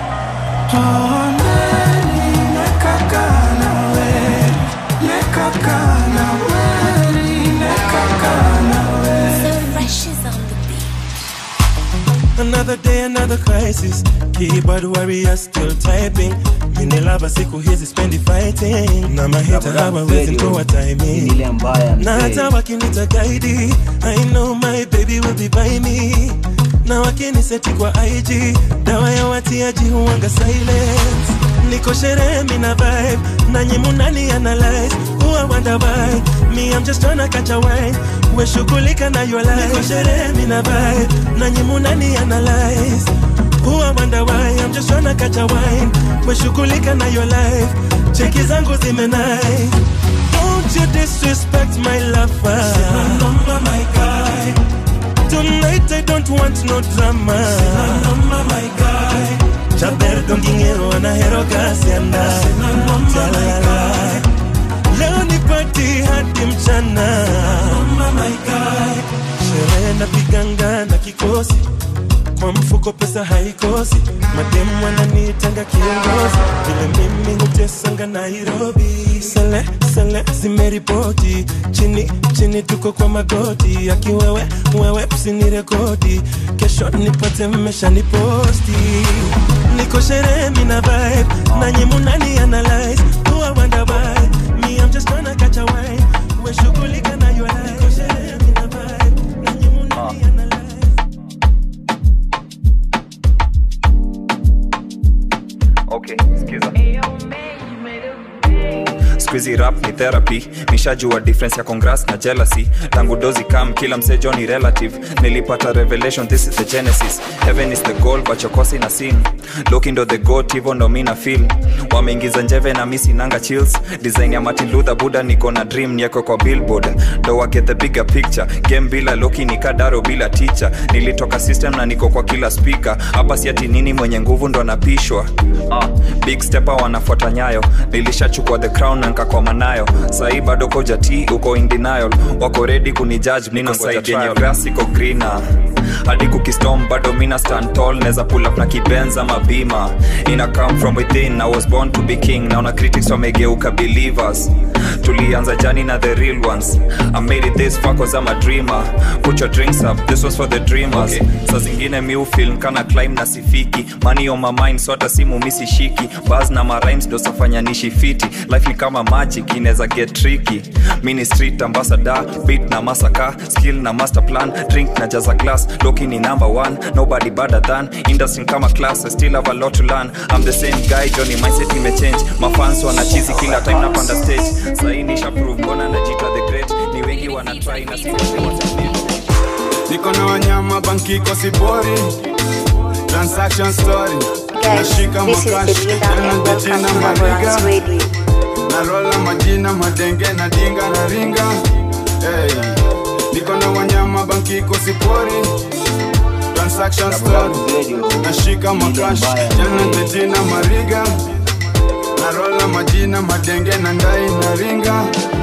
Oh, nani lekakala wewe, lekakala wewe, lekakala wewe. Another day, another crisis. Keyboard warrior still typing. Mini lava siku hizi spendi fighting. Na mahita hawawezi mtoa timing. Na hata wakinita guide, I know my baby will be by me. Na wakiniseti kwa IG, dawa ya watiaji huwanga silence. Niko sherehe mina vibe, nanyi munani analyze. Who I wonder why, me I'm just tryna catch a wine. We shughulika na your life. Niko sherehe mina vibe, nanyi munani analyze. Who I wonder why, I'm just tryna catch a wine. We shughulika na your life. Cheki zangu zimenai. Don't you disrespect my lover. Sina number my guy. Tonight I don't want no drama. Sina number my guy. Chaber dongingero anahero gasianda. Sina number my guy. Leo ni party hadi mchana. Number my guy. Sherehe napiganga na kikosi kwa mfuko pesa haikosi mademu wananitanga kiongozi vile mimi hutesanga nairobi sele sele zimeripoti chini chini tuko kwa magoti akiwewe wewe usinirekodi kesho nipate mmesha niposti niko sherehe mina vibe nanyi munani analyze who I wonder why me I'm just tryna catch a wine we shughulika na your life niko sherehe mina vibe nanyi munani analyze okay skiza squizi rap ni therapy nishajua difference ya congress na jealousy tangu dozi kam kila msejo ni relative nilipata revelation this is the genesis heaven is the goal wachokosi na sin loki ndo the goat hivo ndo mi na feel wameingiza njeve na misi nanga chills design ya martin luther buda niko na dream nieko kwa billboard ndo wake the bigger picture game bila loki nikadaro bila teacher nilitoka system na niko kwa kila speaker hapa siati nini mwenye nguvu ndo anapishwa uh, big stepper wanafuata nyayo nilishachukua the crown na nkakwama nayo sahii bado kojati uko in denial wako redi kunijudge niko side yenye grass iko greener hadi kukistom bado mina stand tall neza pull up na kibenza mabima ina come from within i was born to be king naona critics wamegeuka believers tulianza jani na the real ones i made it this far cause i'm a dreamer put your drinks up this was for the dreamers okay. sa zingine mi ufilm kana climb na sifiki money on my mind so hata simu misishiki bas na marimes ndo safanya nishi fiti life ni kama magic inaweza get tricky mini street ambassador beat na masaka skill na master plan drink na jaza glass loki ni number one nobody better than industry kama class I still have a lot to learn I'm the same guy Johnny mindset imechange mafans wanachizi kila time napanda stage sahi nisha prove mbona najita the great ni wengi wanatry na si wote watafeel niko na wanyama banki kwa sibori transaction story nashika this is makashi Belinda and welcome to jina Laborance mariga Radio. narola majina madenge na dinga na ringa hey. niko na wanyama banki kwa sibori transaction story nashika makashi jana jina mariga narola majina madenge na ndai na ringa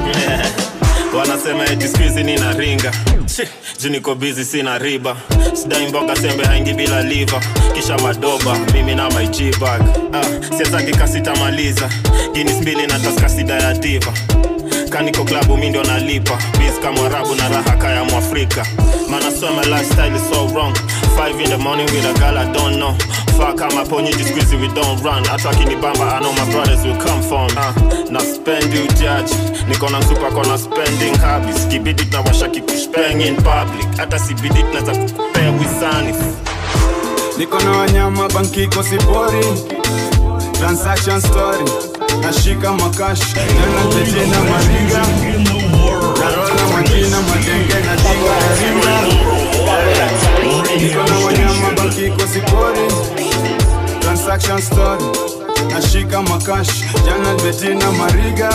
wanasema eti skuizi nina ringa Shi, juu niko bizi sina riba sidai mboga sembe haingi bila liva kisha madoba mimi na my G-bag ah, siezaki kasitamaliza ginis mbili na taska sida ya diva kaniko klabu mi ndio nalipa bis kama arabu na raha kaya mwafrika man I swear my lifestyle is so wrong five in the morning with a girl I don't know fuck kama ponyi jisqueezy we don't run hata akinibamba I know my brothers will come from uh, na spend you judge niko na msupa kona spending habits kibidi tunawasha kikushpeng in public hata sibidi tunaweza kukupea wisani niko na wanyama bankiko sipori transaction story nashika makash nena jejena maringa narola majina madenge na jinga ya ringa niko na wanyama bankiko sipori transaction story nashika makash jana betina mariga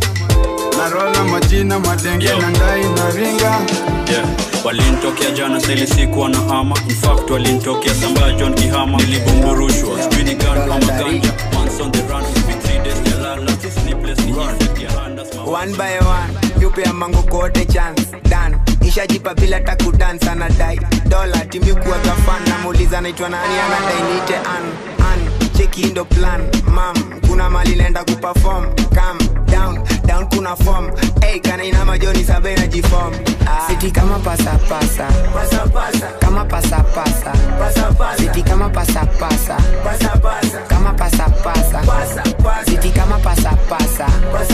narola majina madenge na ndai na ringa yeah. walinitokea jana saili sikuwa na hama infact walinitokea sambaa john kihama nilibumburushwa spini gun ama ganja once on the run it's been three days jalala sleepless ni effect ya handas one by one yupea mango kote chance dan ishajipa bila takudansa na dai dola timikuwa gafan namuuliza naitwa nani anadai nite an an cheki ndo plan mam kuna mali naenda kuperform calm down down kuna form hey, kana ina majoni sabe na jifom ah. siti kama pasapasa kama pasapasa siti kama pasapasa kama pasapasa siti kama pasapasa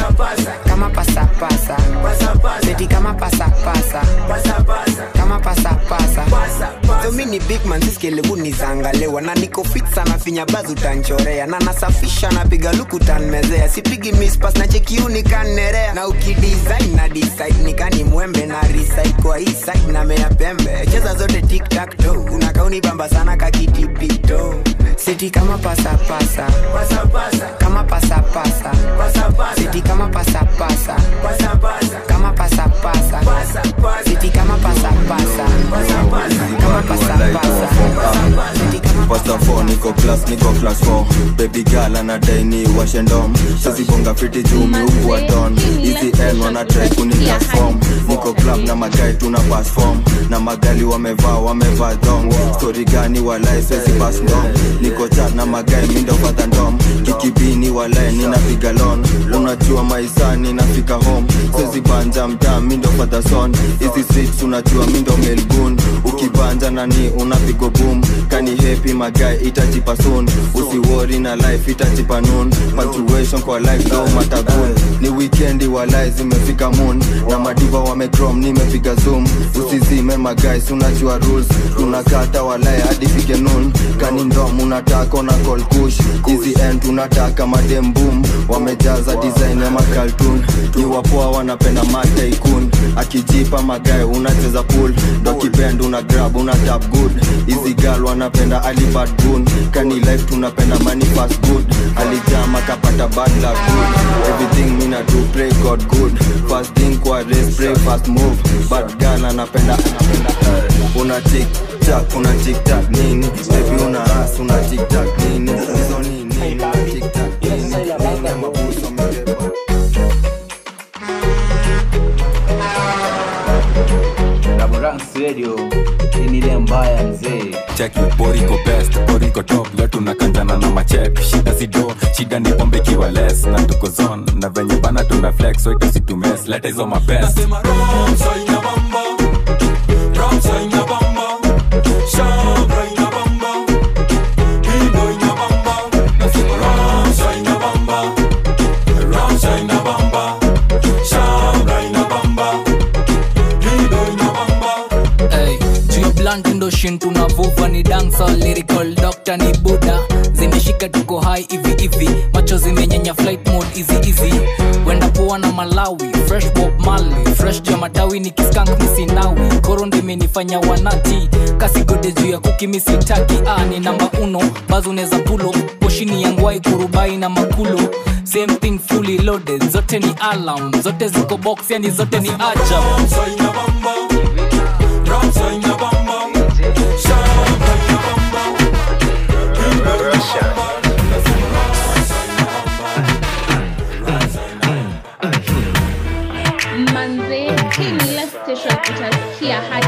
kama pasapasa siti kama pasapasa kama pasapasa so mi ni big man siskelebu nizangalewa na niko fit sana finya bazu tanchorea na nasafisha napiga luku tanmezea sipigi mispas na chekiuni kannerea na ukidesign na decide nikani mwembe na recite kwa hii side na mea pembe cheza zote tiktak to unakauni bamba sana kakitipito siti kama pasapasa kama pasapasa siti kama pasapasa kama pasapasa siti kama pasapasa kama pasapasa Pasta 4 niko class niko class 4 baby girl anadai ni washendom sazibonga fiti juu miukwa don hizi n wana try kuni transform niko club na magai tuna pass form na magali wamevaa wamevaa dong story gani walai swezi pass ndom niko chat na magai mindo fadha ndom kikibini walai ninapiga lon unajua maisa ninafika home swezi banja mtaa mindo fadha son hizi streets unajua mindo melgun ukibanja nani unapigo boom kani happy magai itajipa soon usiwori na life itajipa noon punctuation kwa life no matagun ni weekendi walai zimefika moon na madiva wamecrom nimepiga zoom usizime magais unajua rules tunakata walai hadi fike noon kani ndom unataka na call kush hizi end tunataka madem boom wamejaza design ya makaltun ni wapoa wanapenda mataikun akijipa magae unacheza pool ndo kipend una grab una tap good hizi gal wanapenda alibad gun kani life tunapenda money fast good alijama kapata bad luck good everything mina do pray god good fast thing kwa race pray fast move bad gal anapenda anapenda uh, una tik tak una tik tak nini baby una ass una tik tak nini hizo nini una tik tak nini nini mabuso amebeba Raborans Radio hii ni ile mbaya mzee cheki boriko best boriko top leo tunakanjana na machep shida sido shida ni pombe kiwa less na tuko zone na venye bana tuna flex so itasitumes leta hizo mabest Hey, juu ya blunt ndo shin tunavuva ni dansa lyrical doctor ni buda zimeshika tuko hai hivi hivi macho zimenyenya flight mode easy easy wenda poa na malawi fresh bob mali fresh juu ya matawi ni kiskank misinawi koro ndimenifanya wanati kasigode juu ya kuki misitaki ah, ni namba uno bazo uneza pulo poshini yangwai kurubai na makulo same thing fully loaded zote ni alarm zote ziko box yani zote ni ajab manze hii ni ile station utasikia hadi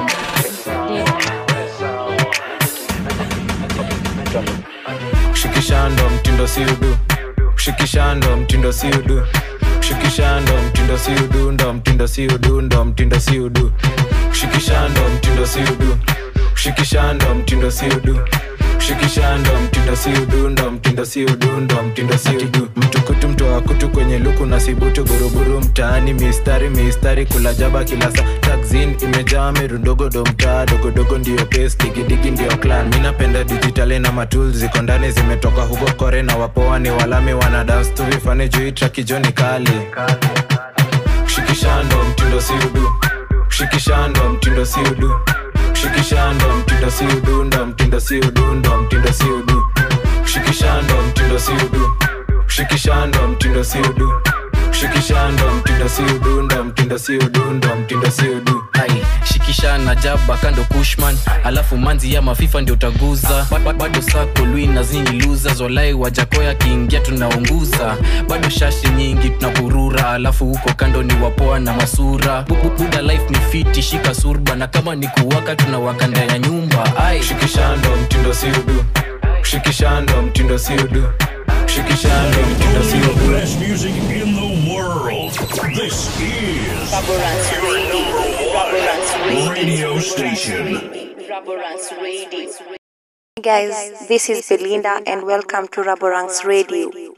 kushikisha ndo mtindo si udu kushikisha ndo mtindo si udu shikishando mtindo si udundo mtindo si udundo mtindo si udu shikishando mtindo si udu shikishando mtindo si udu shikishando mtindo si udundo mtindo si udundo mtindo si udu mtukutu mtoa kutu kwenye luku na sibutu buruburu mtaani mistari mistari kula jaba kila saa taxin imejaa merundogodo mtaa dogodogo ndio pes digidigi ndio clan mi napenda digitali na matul ziko ndani zimetoka huko kore na wapoa ni walami wana dance tu vifane juu trakijoni kali shikishando mtindo si udu shikishando mtindo si udu shikishando mtindo si udundo mtindo si udundo mtindo si udu shikishando mtindo si udu shikishando mtindo si udu shikishando mtindo si udundo mtindo si udundo mtindo si udu ai shikisha na jaba kando kushman alafu manzi ya mafifa ndio utaguza Ba- ba- bado sako lui na zingi luza zolai wajakoya kiingia tunaunguza bado shashi nyingi tunaburura alafu huko kando ni wapoa na masura Bu- bu- buda life ni fiti shika surba na kama ni kuwaka tunawaka ndani ya nyumba ai shikishando mtindo si udu shikishando mtindo si udu shikishando mtindo si The udu best music in the world. This is radio station. Hey guys, this is Belinda and welcome to Raborang's Radio.